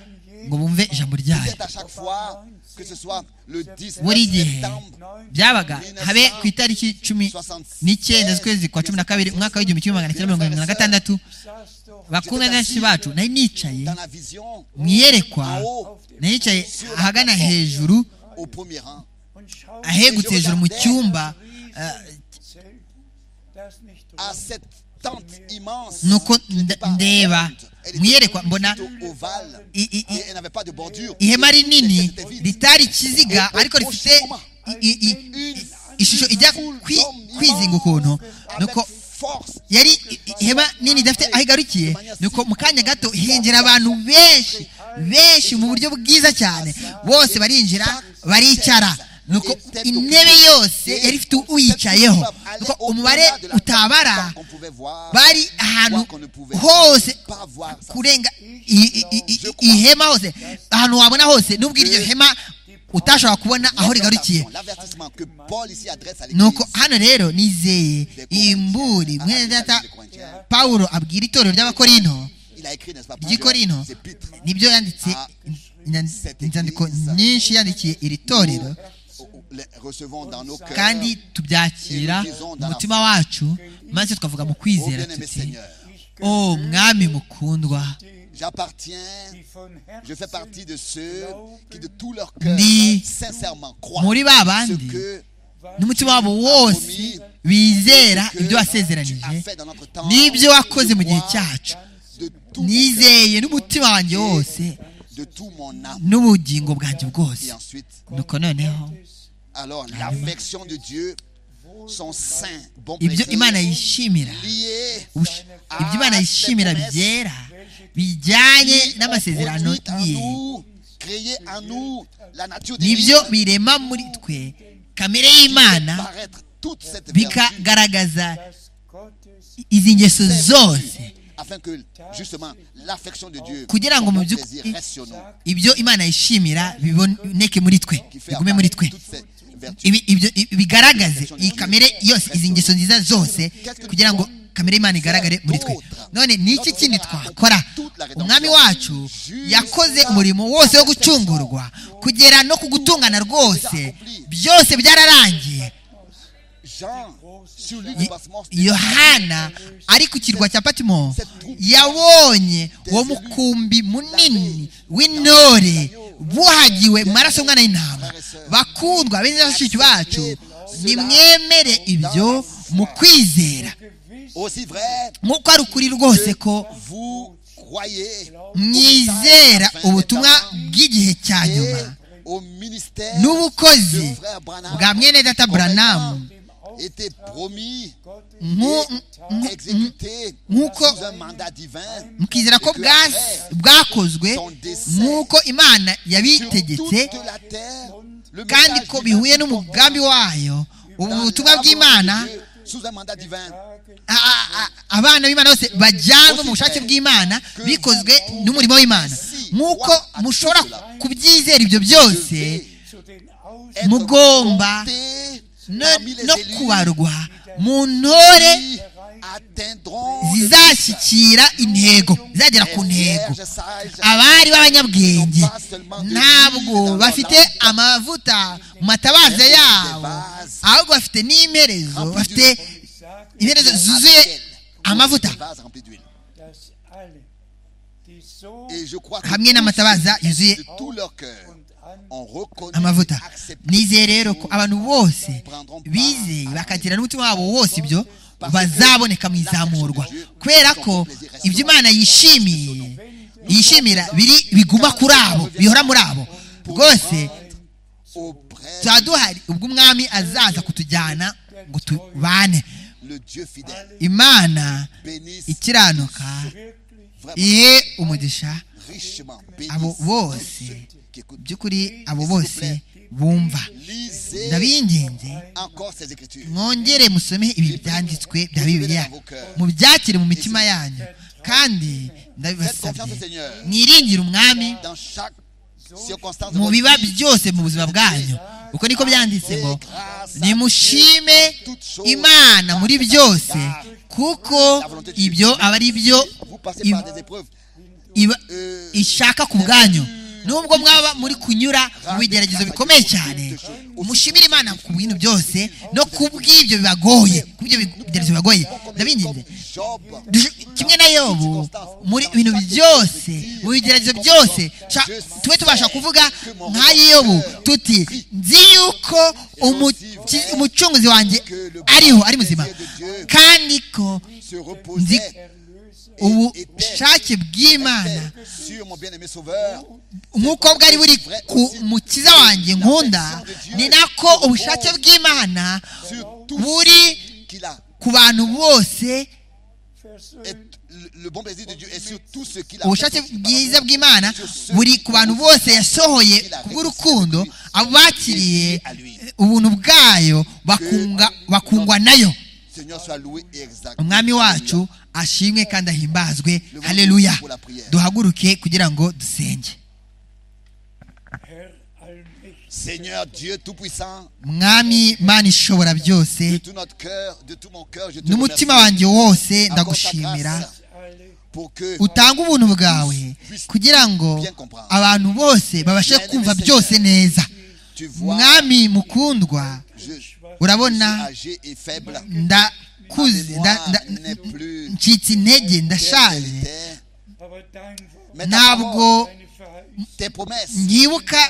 S2: ngo bumve ijambo ryayo
S1: peut-être à chaque fois que ce soit le 10
S2: buri gihe
S1: septembre
S2: byabaga habe ku itariki cumi n'icyenda z'ukwezi kwa cumi na kabiri umwaka w'igihumbi kimwe magana cyenda mirongo irindwi na gatandatu
S4: saß doch
S2: bakundana na benshi bacu nari nicaye
S1: dans la vision
S2: mu iyerekwa
S1: en haut
S2: nari nicaye ahagana hejuru
S1: au premier rang
S4: und schaute
S2: ahegutse hejuru mu cyumba ah,
S4: ins Zelt, das nicht
S1: à
S4: rund,
S1: cette tente immense
S2: nuko
S1: qui n'était
S2: nda-
S1: pas
S2: ndeba
S1: ronde, elle
S2: mu
S1: était
S2: iyerekwa mbona
S1: plutôt ovale
S2: i- i- i-
S1: et elle n'avait pas de bordure
S2: ihema
S1: Et
S2: rinini
S1: c'était vide.
S2: ritari ikiziga ariko rifite i- i- i- i- ishusho ijya kwi- kwizinga ukuntu nuko yari i- i- ihema nini idafite aho igarukiye nuko mu kanya gato hinjira abantu benshi benshi mu buryo bwiza cyane bose barinjira baricara nuko intebe yose yari ifite uyicayeho nuko umubare utabara bari ahantu hose kurenga i- i- i- i- i- ihema hose ahantu wabona hose nubwo iryo hema utashobora kubona aho rigarukiye nuko hano rero nizeye imburi mwene data pawulo abwira itorero ry'abakorino ry'ikorino nibyo yanditse inya- inzandiko nyinshi yandikiye iri torero kandi tubyakira mu mutima wacu maze tukavuga mu kwizera tuti o mwami mukundwa
S1: J'appartiens,
S4: die von Herzen
S1: je fais partie de ceux qui de tout leur cœur
S2: Ndi
S1: sincèrement croient
S2: muri ba
S1: ce
S2: bandi
S1: que
S2: n'umutima wabo wose bizera ibyo wasezeranije n'ibyo wakoze mu gihe cyacu
S1: de tout mon cœur,
S2: nizeye n'umutima wanjye wose
S1: de tout mon âme.
S2: n'ubugingo bwanjye bwose
S1: Et ensuite,
S2: nuko noneho
S1: alors l'affection de Dieu, son saint, bon
S2: ibyo
S1: plaisir,
S2: imana yishimira
S1: lié
S2: ubush- ibyo imana yishimira byera bijyanye n'amasezerano
S1: produit en
S2: ye
S1: nous, créé en nous la nature
S2: nibyo
S1: divine,
S2: birema muri twe kamere y'imana
S1: paraître toute cette vertu
S2: bikagaragaza
S4: dass Gottes
S2: izi ngeso zose
S1: afin que justement l'affection de Dieu,
S2: Kugira ngo
S1: son
S2: mu
S1: bon
S2: by'uk-
S1: plaisir reste sur nous,
S2: ibyo imana yishimira biboneke muri twe
S1: qui fait
S2: bigume muri
S1: apparaître
S2: twe
S1: toutes ces vertus.
S2: ibi- ibyo ibi- bigaragaze iyi kamere yose izi ngeso nziza zose kugira ngo kamere y'imana igaragare muri twe none ni iki kindi twakora umwami wacu yakoze umurimo wose wo gucungurwa kugera no ku gutungana rwose byose byararangiye
S1: Jean, sur l'île de
S2: Ye-
S1: Patmos,
S2: yohana ari ku kirwa cya patimo yabonye uwo mukumbi munini w'intore buhagiwe mu maraso y'umwana w'intama bakundwa bene bashiki bacu nimwemere ibyo mu kwizera
S1: aussi vrai,
S2: nk'uko ari ukuri rwose ko
S1: vous croyez
S2: mwizera ubutumwa bw'igihe cya
S1: et
S2: nyuma
S1: au ministère
S2: n'ubukozi
S1: de frère Branham
S2: bwa mwene data buranamu
S1: était promis
S2: Nku-
S1: et
S2: nku-
S1: exécuté
S2: nkuko-
S1: sous un mandat divin
S2: mukizera ko bwas- bwakozwe nk'uko imana
S1: sur toute
S2: yabitegetse
S1: la terre le
S2: kandi
S1: message
S2: ko
S1: divin
S2: bihuye n'umugambi wayo ubu
S1: dans
S2: butumwa
S1: la
S2: bw'imana
S1: volonté de Dieu, sous un mandat divin
S2: a- a- a- abana b'imana bose bajyanwe mu bushake bw'imana bikozwe n'umurimo w'imana nk'uko mushobora kubyizera ibyo byose
S4: zu den Aus
S1: être
S2: Mugomba
S1: compté
S2: no-
S1: parmi les
S2: no
S1: élus
S2: kubarwa mu ntore
S1: qui atteindront le
S2: zizashyikira intego zizagera ku ntego
S1: vierges sages
S2: abari b'abanyabwenge ntabwo bafite amavuta mu matabaza yabo ahubwo bafite n'imerezo bafite imerezo zuzuye amavuta
S1: Des vases remplis d'huile.
S4: dass alle, die so
S1: Et je crois que
S2: hamwe n'amatabaza yuzuye
S1: de tout leur cœur
S4: und an
S1: ont reconnu
S2: amavuta
S1: et accepté
S2: nizeye rero ko abantu bose bizeye bakagira n'umutima wabo wose ibyo bazaboneka mu izamurwa kubera ko ibyo imana yishimiye yishimira biri biguma kuri abo bihora muri abo rwose tuba duhari ubwo umwami azaza kutujyana ngo tubane imana ikiranuka ihe umugisha abo bose by'ukuri abo bose bumva ndabinginze mwongere musome ibi byanditswe bya bibiliya mubyakire mu mitima yanyu kandi ndabibasabye mwiringire umwami mu biba byose mu buzima bwanyu uko niko byanditse ngo nimushime imana muri byose kuko ibyo aba ari byo ishaka ku bwanyu nubwo mwaba muri kunyura mu bigeragezo bikomeye cyane mushimire imana ku bintu byose no ku bw'ibyo bibagoye ku byo bigeragezo bibagoye ndabinginze kimwe na yobu muri ibintu byose mu bigeragezo byose tube tubasha kuvuga nka yobu tuti nzi yuko umucunguzi wanjye ariho ari muzima kandi ko nzi ubushake bw'imana nk'uko bwari buri ku mukiza wanjye nkunda ni nako ubushake bw'imana buri ku bantu bose ubushake bwiza bw'imana buri ku bantu bose yasohoye kubw'urukundo abo bakiriye ubuntu bwayo bakungwa nayo umwami wacu ashimwe kandi ahimbazwe hareruya duhaguruke kugira ngo dusenge mwami mani ishobora byose n'umutima wanjye wose ndagushimira utanga ubuntu bwawe kugira ngo abantu bose babashe kumva byose neza mwami mukundwa urabona ndakuze ncitse intege ndashaje ntabwo nyibuka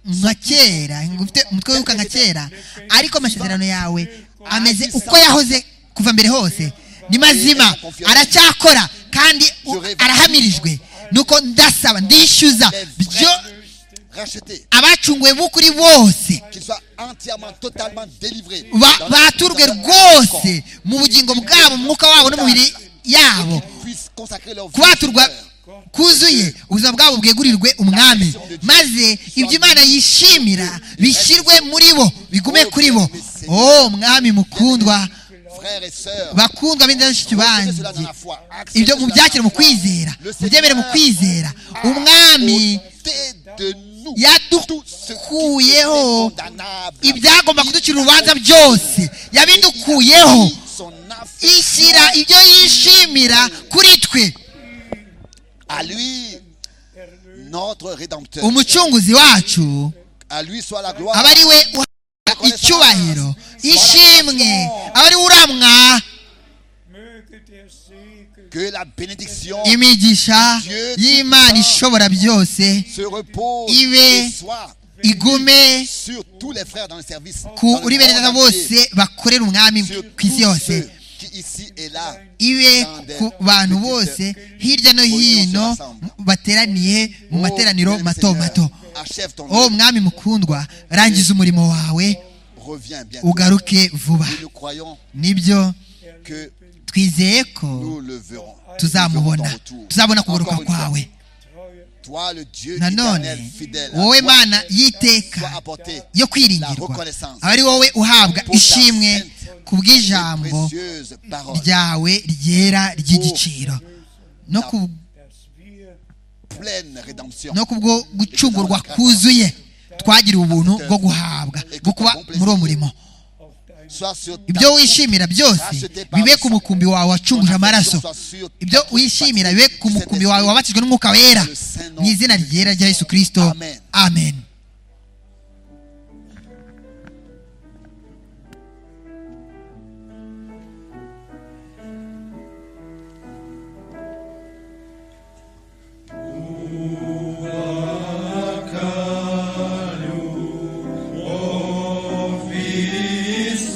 S2: nka kera umutwe wibuka nka kera ariko amasezerano yawe ameze uko yahoze kuva mbere hose ni mazima aracyakora kandi arahamirijwe nuko ndasaba ndishyuza byo abacunguwe b'ukuri bose baturwe rwose mu bugingo bwabo mu mwuka wabo n'umubiri yabo kubaturwa kuzuye ubuzima bwabo bwegurirwe umwami maze ibyo imana yishimira bishyirwe muri bo bigume kuri bo oh mwami mukundwa bakundwa b'indashyikirwa banjye ibyo mubyakire mu kwizera mubyemere mu kwizera umwami yadukuyeho ibyagomba kuducira urubanza byose yabidukuyeho ishyira ibyo yishimira kuri twe umucunguzi wacu aba ari we icyubahiro ishimwe aba ari we uramwa imigisha y'imana ishobora byose ibe igume kuri bene bose bakorera umwami ku isi yose ibe ku bantu bose hirya no hino bateraniye mu materaniro mato mato uwo mwami mukundwa rangiza umurimo wawe ugaruke vuba nibyo twizeye ko tuzamubona tuzabona kugaruka kwawe nanone wowe mana y'iteka yo kwiringirwa aba ari wowe uhabwa ishimwe ku bw'ijambo ryawe ryera ry'igiciro no ku bwo gucungurwa kuzuye twagiriwe ubuntu bwo guhabwa bwo kuba muri uwo murimo ibyo wishimira byose bibe ku mukumbi wawe wacunguje amaraso ibyo wishimira bibe ku mukumbi wawe wabatijwe n'umwuka wera mu izina ryera rya yesu kirisito amen She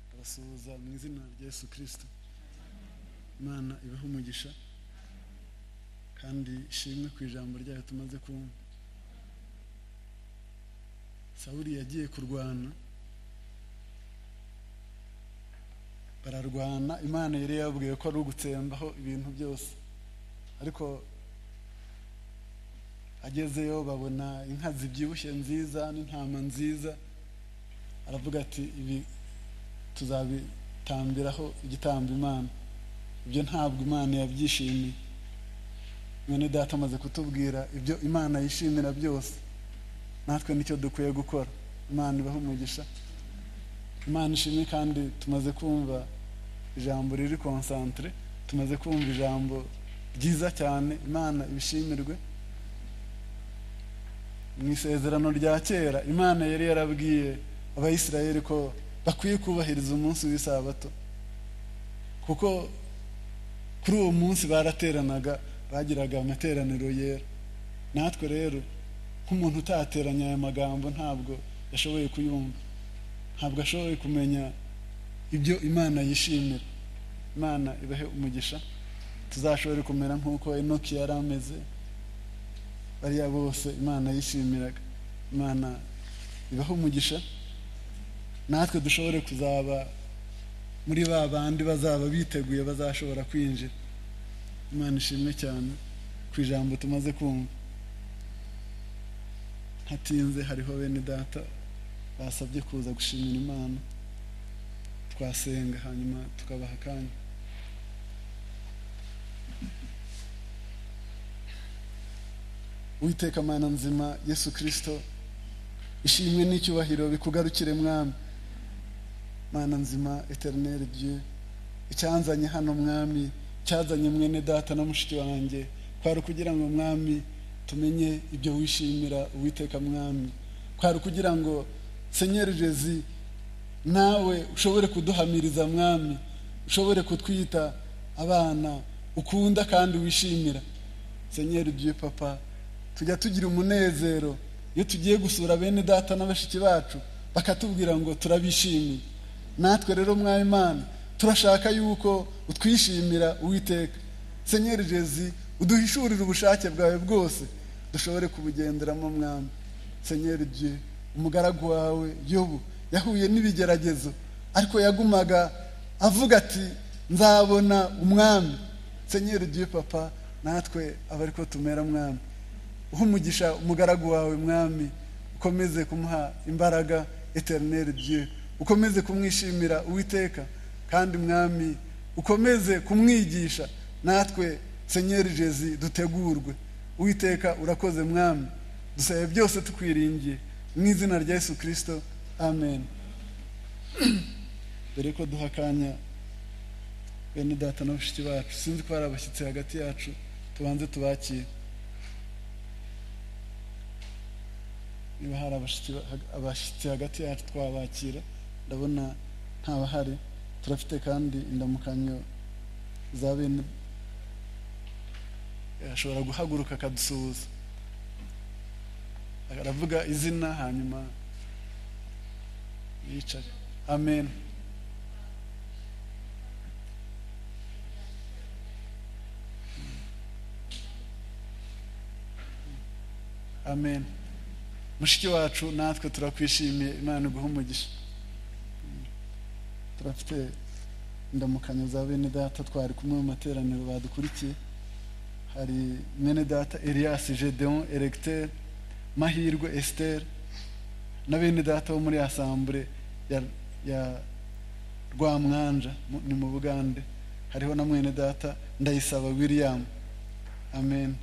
S5: ndabasuhuza mu izina rya yesu kirisito imana ibahe umugisha kandi ishimwe ku ijambo ryayo tumaze kumva sawuri yagiye kurwana bararwana imana yari yabwiye ko ari ugutsembaho ibintu byose ariko agezeyo babona inka zibyibushye nziza n'intama nziza aravuga ati ibi tuzabitambiraho igitambo imana ibyo ntabwo imana yabyishimiye mwene data amaze kutubwira ibyo imana yishimira byose natwe nicyo dukwiye gukora imana ibaho umugisha imana ishimwe kandi tumaze kumva ijambo riri konsantire tumaze kumva ijambo ryiza cyane imana ibishimirwe mu isezerano rya kera imana yari yarabwiye abayisirayeli ko bakwiye kubahiriza umunsi w'isabato kuko kuri uwo munsi barateranaga bagiraga amateraniro yera natwe rero nk'umuntu utateranya aya magambo ntabwo yashoboye kuyumva ntabwo ashoboye kumenya ibyo imana yishimira imana ibahe umugisha tuzashobore kumera nk'uko inoki yari ameze bariya bose imana yishimiraga imana ibahe umugisha natwe dushobore kuzaba muri ba bandi bazaba biteguye bazashobora kwinjira imana ishimwe cyane ku ijambo tumaze kumva ntatinze hariho bene data basabye kuza gushimira imana twasenga hanyuma tukabaha akanya witeka mana nzima yesu kirisito ishimwe n'icyubahiro bikugarukire mwami mana nzima eterineri dieu icyanzanye hano mwami cyazanye mwene data na mushiki wanjye kwari ukugira ngo mwami tumenye ibyo wishimira uwiteka mwami kwari ukugira ngo senyerezi nawe ushobore kuduhamiriza mwami ushobore kutwita abana ukunda kandi wishimira senyeri dieu papa tujya tugira umunezero iyo tugiye gusura bene data na bashiki bacu bakatubwira ngo turabishimiye natwe rero mwayimana turashaka yuko utwishimira uwiteka senyeri jezi uduhishurire ubushake bwawe bwose dushobore kubugenderamo mwami senyeri je umugaragu wawe yobu yahuye n'ibigeragezo ariko yagumaga avuga ati nzabona umwami senyeri je papa natwe aba ariko tumera mwami uha umugisha umugaragu wawe mwami ukomeze kumuha imbaraga eterineri je ukomeze kumwishimira uwiteka kandi mwami ukomeze kumwigisha natwe senyeri jezi dutegurwe uwiteka urakoze mwami dusabe byose tukwiringiye mu izina rya yesu kirisito amen dore ko duha akanya bene data na bashiki bacu sinzi ko hari abashyitsi hagati yacu tubanze tubakire niba hari abashyitsi hagati yacu twabakira ndabona ntabahari turafite kandi indamukanyo za bene ashobora guhaguruka akadusuhuza aravuga izina hanyuma yicare amen amen mushiki wacu natwe turakwishimiye imana iguha umugisha turafite indamukanyo za bene data twari kumwe mu materaniro badukurikiye hari mwene data elias gedeon eregiteri mahirwe esiteri na bene data bo muri asambure ya rwamwanja ni mu bugande hariho na mwene data ndayisaba william amen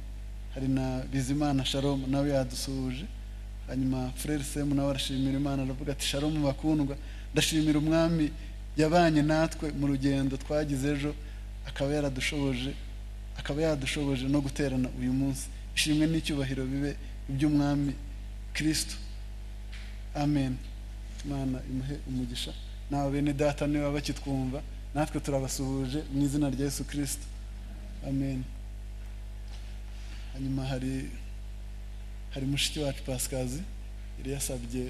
S5: hari na bizimana shalom nawe yadusuhuje hanyuma frere semu nawe arashimira imana aravuga ati sharomu bakundwa ndashimira umwami yabanye natwe mu rugendo twagize ejo akaba yaradushoboje akaba yadushoboje no guterana uyu munsi ishimwe n'icyubahiro bibe iby'umwami kirisito amen imana imuhe umugisha nawe bene data niba bakitwumva natwe turabasuhuje mu izina rya yesu kirisito amen hanyuma hari hari mushiki wacu pasikazi yari yasabye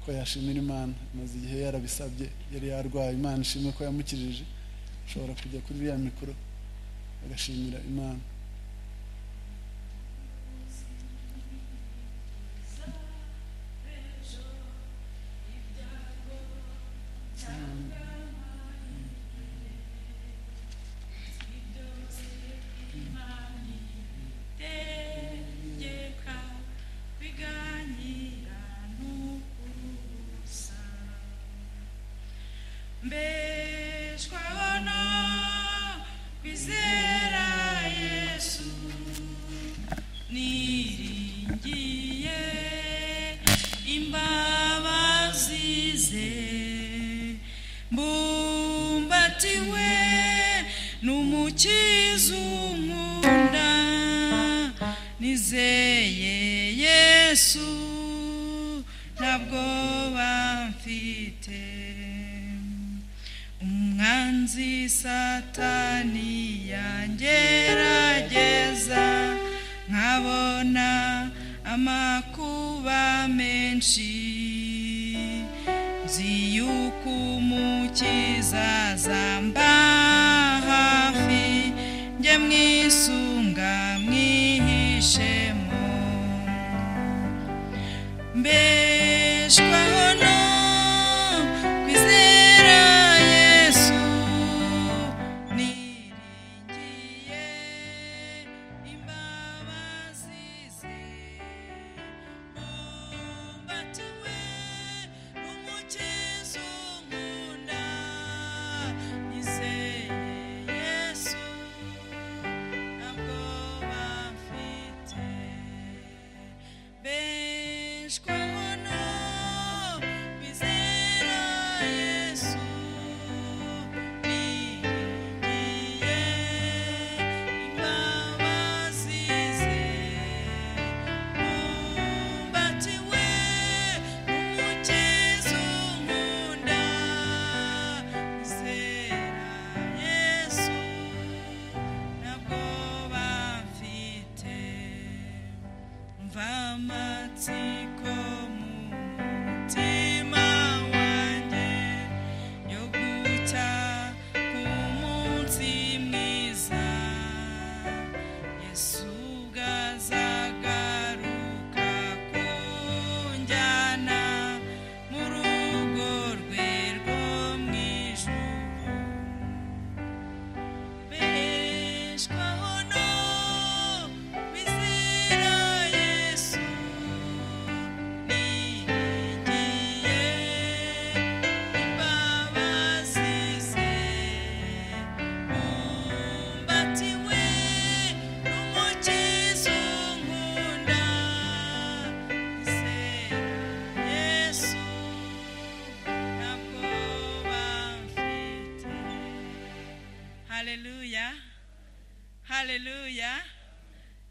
S5: ko yashimira imana maze igihe yarabisabye yari yarwaye imana ishimwe ko yamukijije ushobora kujya kuri iriya mikoro agashimira imana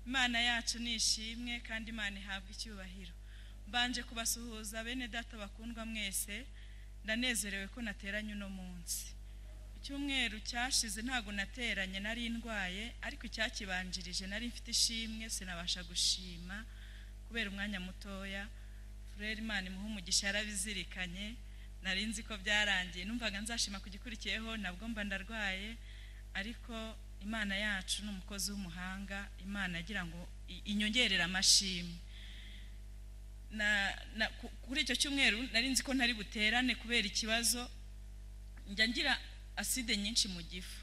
S6: imana yacu ni ishimwe kandi imana ihabwa icyubahiro mbanje kubasuhuza bene data bakundwa mwese ndanezerewe ko nateranye uno munsi icyumweru cyashize ntabwo nateranye nari ndwaye ariko icyakibanjirije nari mfite ishimwe sinabasha gushima kubera umwanya mutoya furere imana imuha umugisha yarabizirikanye nari nzi ko byarangiye numvaga nzashima ku gikurikiyeho nabwo mba ndarwaye ariko imana yacu ni umukozi w'umuhanga imana agira ngo inyongerere amashimwe kuri icyo cyumweru nari nzi ko ntari buterane kubera ikibazo njya ngira aside nyinshi mu gifu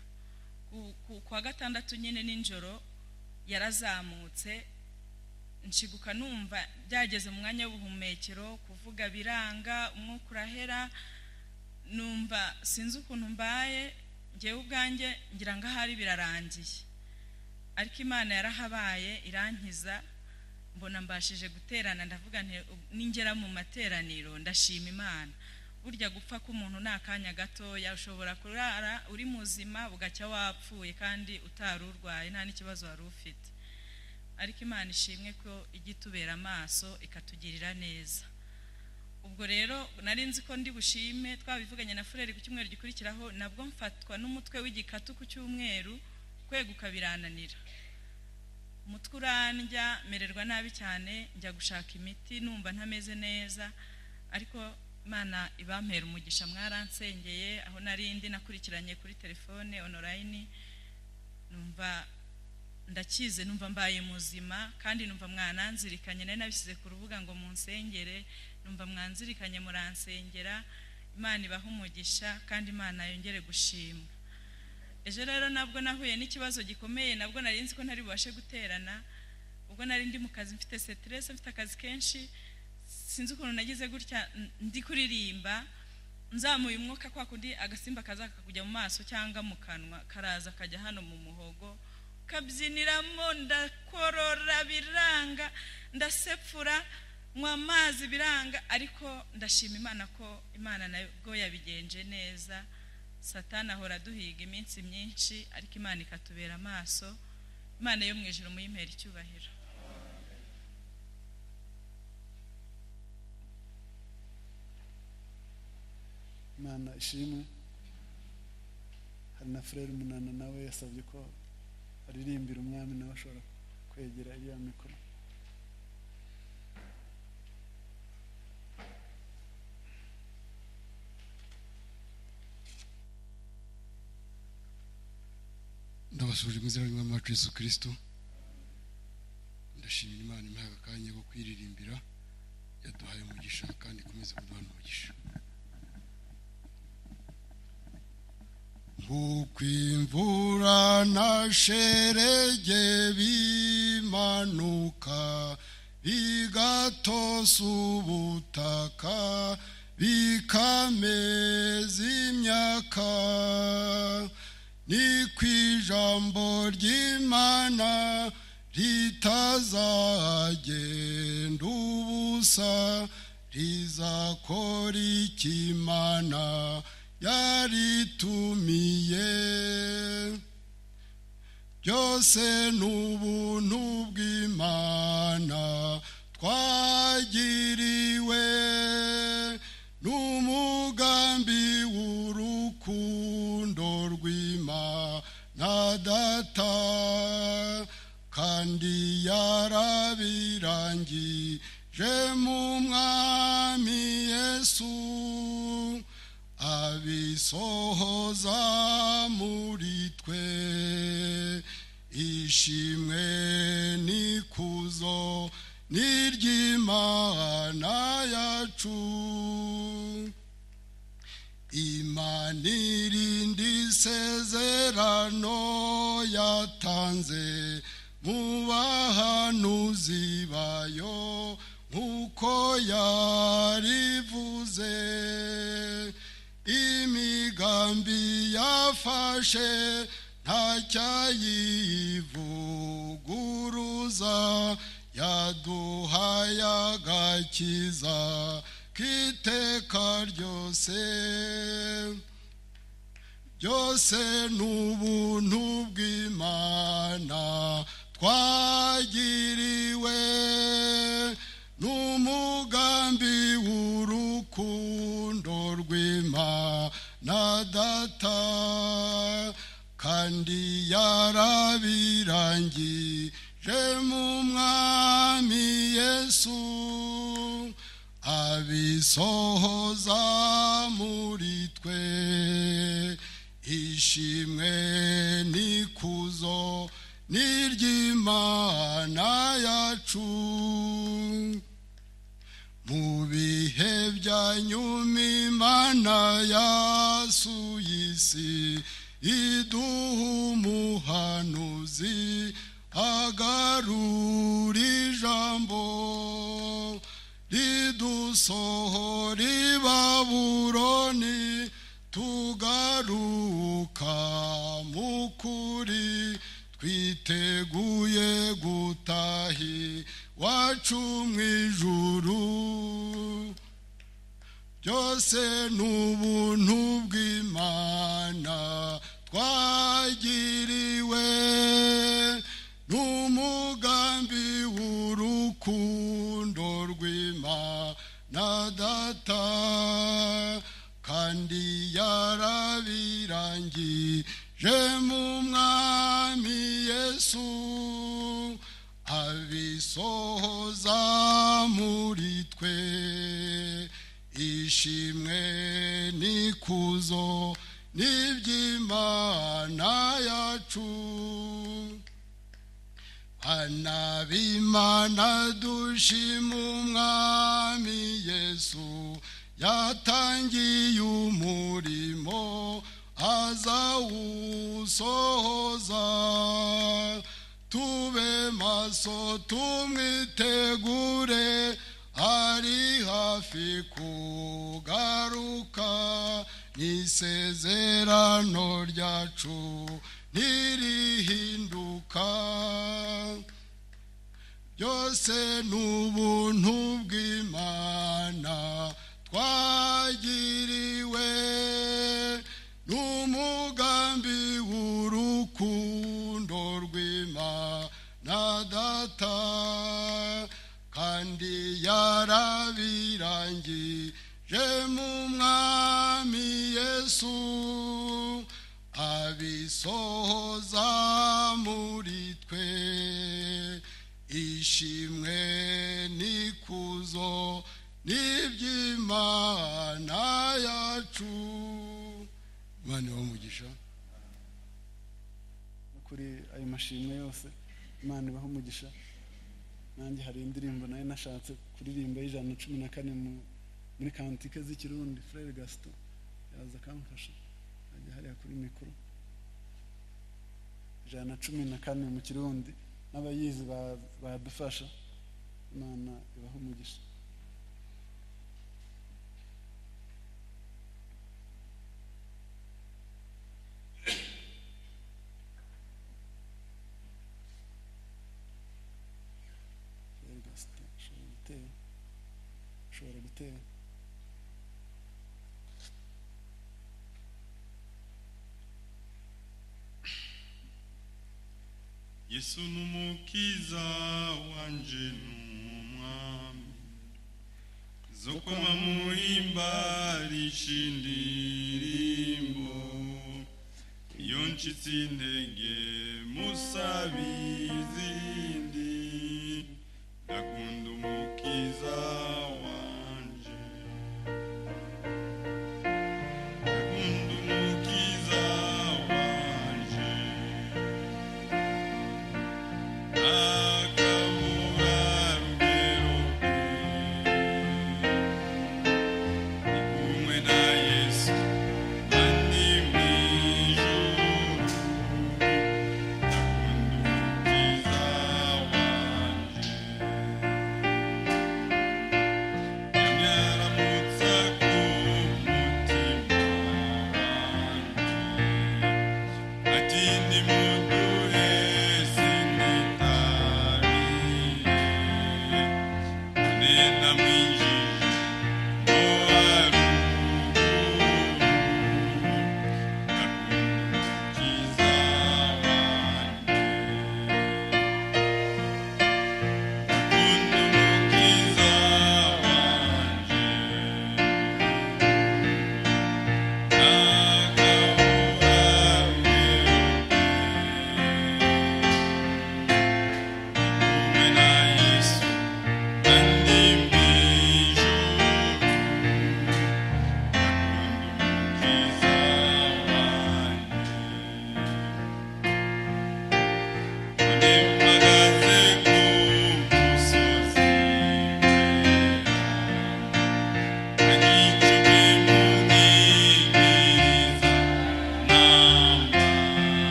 S6: ku wa gatandatu nyine nijoro yarazamutse nshiguka numva byageze mu mwanya w'ubuhumekero kuvuga biranga umwuka urahera numva sinzi ukuntu mbaye ngewe ubwanjye ngira ngo ahari birarangiye ariko imana yarahabaye irankiza mbona mbashije guterana ndavuga ningera mu materaniro ndashima imana burya gupfa k'umuntu ni akanya gatoya ushobora kurara uri muzima bugacya wapfuye kandi utari urwaye nta n'ikibazo wari ufite ariko imana ishimwe ko ijya itubera amaso ikatugirira neza ubwo rero nari nzi ko ndi bushime twabivuganye na fureri ku cyumweru gikurikiraho nabwo mfatwa n'umutwe w'igikatu ku cyumweru kweguka birananira umutwe urandya mererwa nabi cyane njya gushaka imiti numva ntameze neza
S7: ariko imana ibampera umugisha mwaransengeye aho narindi nakurikiranye kuri telefone onorayini numva ndakize numva mbaye muzima kandi numva mwananzirikanye nari nabishyize ku rubuga ngo munsengere numva mwanzirikanye muransengera imana ibaha umugisha kandi imana yongere gushimwa ejo rero nabwo nahuye n'ikibazo gikomeye nabwo nari nzi ko ntari bubashe guterana ubwo nari ndi mu kazi mfite siteresi mfite akazi kenshi sinzi ukuntu nagize gutya ndi kuririmba nzamuye umwuka kwa kundi agasimba kaza kakujya mu maso cyangwa mu kanwa karaza kajya hano mu muhogo kabyiniramo ndakorora biranga ndasepfura nywa amazi biranga ariko ndashima imana ko imana nabwo yabigenje neza satana ahora duhiga iminsi myinshi ariko imana ikatubera amaso imana yo mu ijoro muyimpera icyubahiro
S5: imana ishimwe hari na furere umunana nawe yasabye ko aririmbira umwami nawe ashobora kwegera iriya mikoro
S8: ndabasuje mu izina ry'umwami wacu yesu kirisito ndashimira imana imuhaye akanya ko kwiririmbira yaduhaye umugisha kandi ikomeze kuduha n'umugisha ukwimvura na sherege bimanuka bigatosa ubutaka bikameza imyaka ni ku ijambo ry'imana ritazagenda ubusa rizakora ikimana yaritumiye byose n'ubuntu bw'imana twagiriwe n'umugambi w'urukundo rw'imana data kandi yarabirangije mu mwami yesu abisohoza muri twe ishimwe n'ikuzo n'iry'imana yacu imana irinda isezerano yatanze mu bahanuzi bayo nk'uko yarivuze imigambi yafashe ntacyayivuguruza yaduhaye agakiza k'iteka ryose byose n'ubuntu bw'imana twagiriwe n'umugambi w'urukundo rw'imana data kandi yarabirangije mu mwami yesu abisohoza muri twe ishimwe n'ikuzo n'iry'imana yacu mu bihe bya nyuma imana yasuye isi iduha umuhanuzi agarura ijambo ridusohora ibaburoni tugaruka mu kuri twiteguye gutahi wacu mu ijuru byose n'ubuntu bw'imana twagiriwe n'umugambi w'urukundo rw'imana data kandi yarabirangije mu mwami yesu abisohoza muri twe ishimwe n'ikuzo n'iby'imana yacu bana b'imana dushima umwami yesu yatangiye umurimo azawusohoza tube maso tumwitegure ari hafi kugaruka n'isezerano ryacu ntirihinduka byose n'ubuntu bw'imana twagiriwe n'umugambi w'urukundo rw'imana data kandi yarabirangije mu mwami yesu abisohoza muri twe ishimwe n'ikuzo n'iby'imana yacu imana umugisha
S5: kuri ayo mashimwe yose imana ibaho umugisha nanjye hari indirimbo nayo nashatse kuririmba y'ijana na cumi na kane muri kantike z'ikirundi furere gasito yaza akamfasha ajya hariya kuri mikoro ijana na cumi na kane mu kirundi n'abayizi badufasha imana ibaho umugisha ushobora gutera
S9: yesu ni umukiza wanje ni umwami zo kunywa mu imbarishya indirimbo iyo ncitse intege musaba izindi ndakunda umukiza wanje ndakunda umukiza wanje akabura mbero ni kumwe na yesu kandi mu ijuru ndakunda umukiza wanje Nyaramutsa ku mutima wanjye ati nimuduhe sinitabire none namwinjije ngo aruguru akunda umukiza wanjye akunda umukiza wanjye Thank you.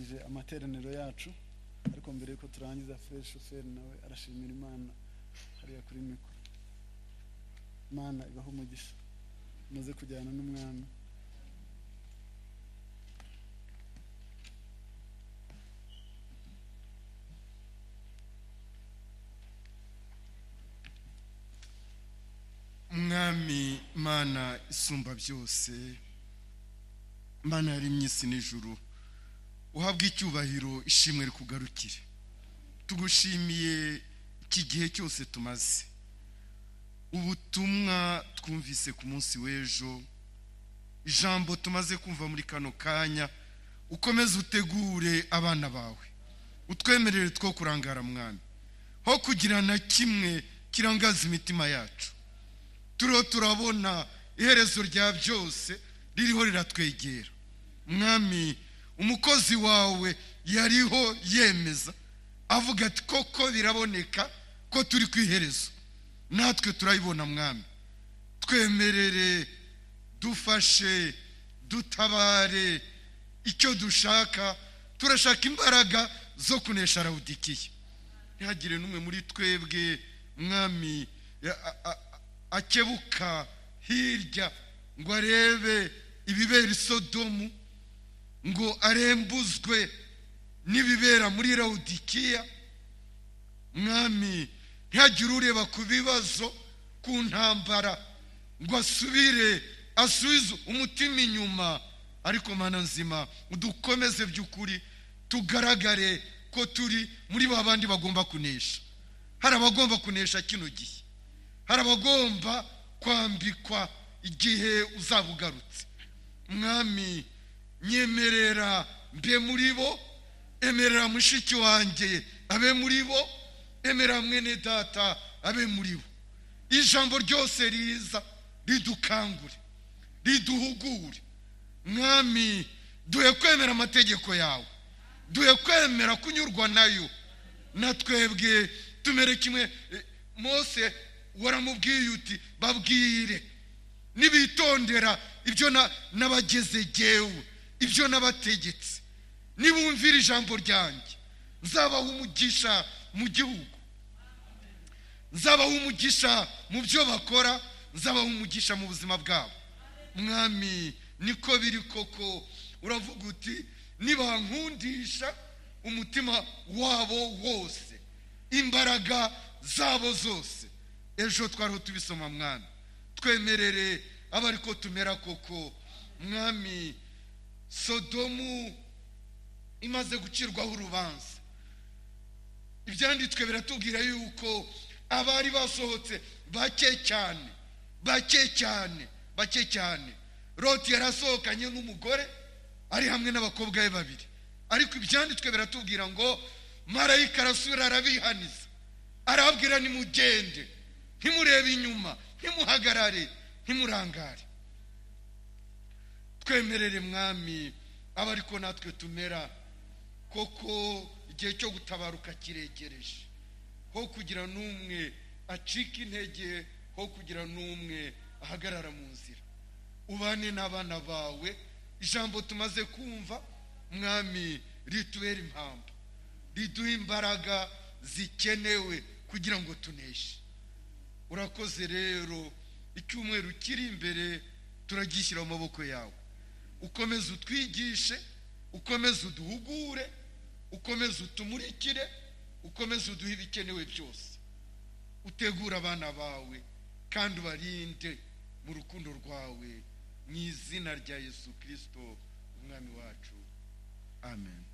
S5: zacu ariko mbere yuko turangiza feri shoferi nawe arashimira imana hariya kuri mikoro imana ibaho umugisha umaze kujyana n'umwami
S10: mwami mana isumba byose mana yaremye isi n'ijuru uhabwe icyubahiro ishimwe rikugarukire tugushimiye iki gihe cyose tumaze ubutumwa twumvise ku munsi w'ejo ijambo tumaze kumva muri kano kanya ukomeze utegure abana bawe utwemerere two kurangara mwami ho kugira na kimwe kirangaza imitima yacu turiho turabona iherezo rya byose ririho riratwegera mwami umukozi wawe yariho yemeza avuga ati koko biraboneka ko turi ku iherezo natwe turayibona mwami twemerere dufashe dutabare icyo dushaka turashaka imbaraga zo kunesha rawudikiye ntihagire n'umwe muri twebwe mwami ya- a- a- akebuka hirya ngo arebe ibibera i sodomu ngo arembuzwe n'ibibera muri rawudikiya mwami ntihagire ureba ku bibazo ku ntambara ngo asubire asubize umutima inyuma ariko mana nzima udukomeze by'ukuri tugaragare ko turi muri ba bandi bagomba kunesha hari abagomba kunesha kino gihe hari abagomba kwambikwa igihe uzaba ugarutse mwami nyemerera mbe muri bo emerera mushiki wanjye abe muri bo emerera mwene data abe muri bo ijambo ryose riza ridukangure riduhugure mwami duhe kwemera amategeko yawe duhe kwemera kunyurwa nayo na twebwe tumere kimwe Eh, mose waramubwiye uti babwire nibitondera ibyo na- nabageze jyewe ibyo nabategetse nibumvira ijambo ryanjye nzabaha umugisha mu gihugu nzabaha umugisha mu byo bakora nzabaha umugisha mu buzima bwabo mwami niko biri koko uravuga uti nibankundisha umutima wabo wose imbaraga zabo zose ejo twariho tubisoma mwami twemerere aba ariko tumera koko mwami sodomu imaze gucirwaho urubanza ibyanditswe biratubwira yuko abari basohotse bake cyane bake cyane bake cyane roti yarasohokanye n'umugore ari hamwe n'abakobwa be babiri ariko ibyanditswe biratubwira ngo marayika arasubira arabihaniza arababwira nimugende ntimurebe inyuma ntimuhagarare ntimurangare twemerere mwami aba ariko natwe tumera koko igihe cyo gutabaruka kiregereje ho kugira n'umwe acika intege ho kugira n'umwe ahagarara mu nzira ubane n'abana bawe ijambo tumaze kumva mwami ritubere impamvu riduha imbaraga zikenewe kugira ngo tuneshe urakoze rero icyumweru kiri imbere turagishyira mu maboko yawe ukomeze utwigishe ukomeze uduhugure ukomeze utumurikire ukomeze uduhe ibikenewe byose utegure abana bawe kandi ubarinde mu rukundo rwawe mu izina rya yesu kirisito umwami wacu amen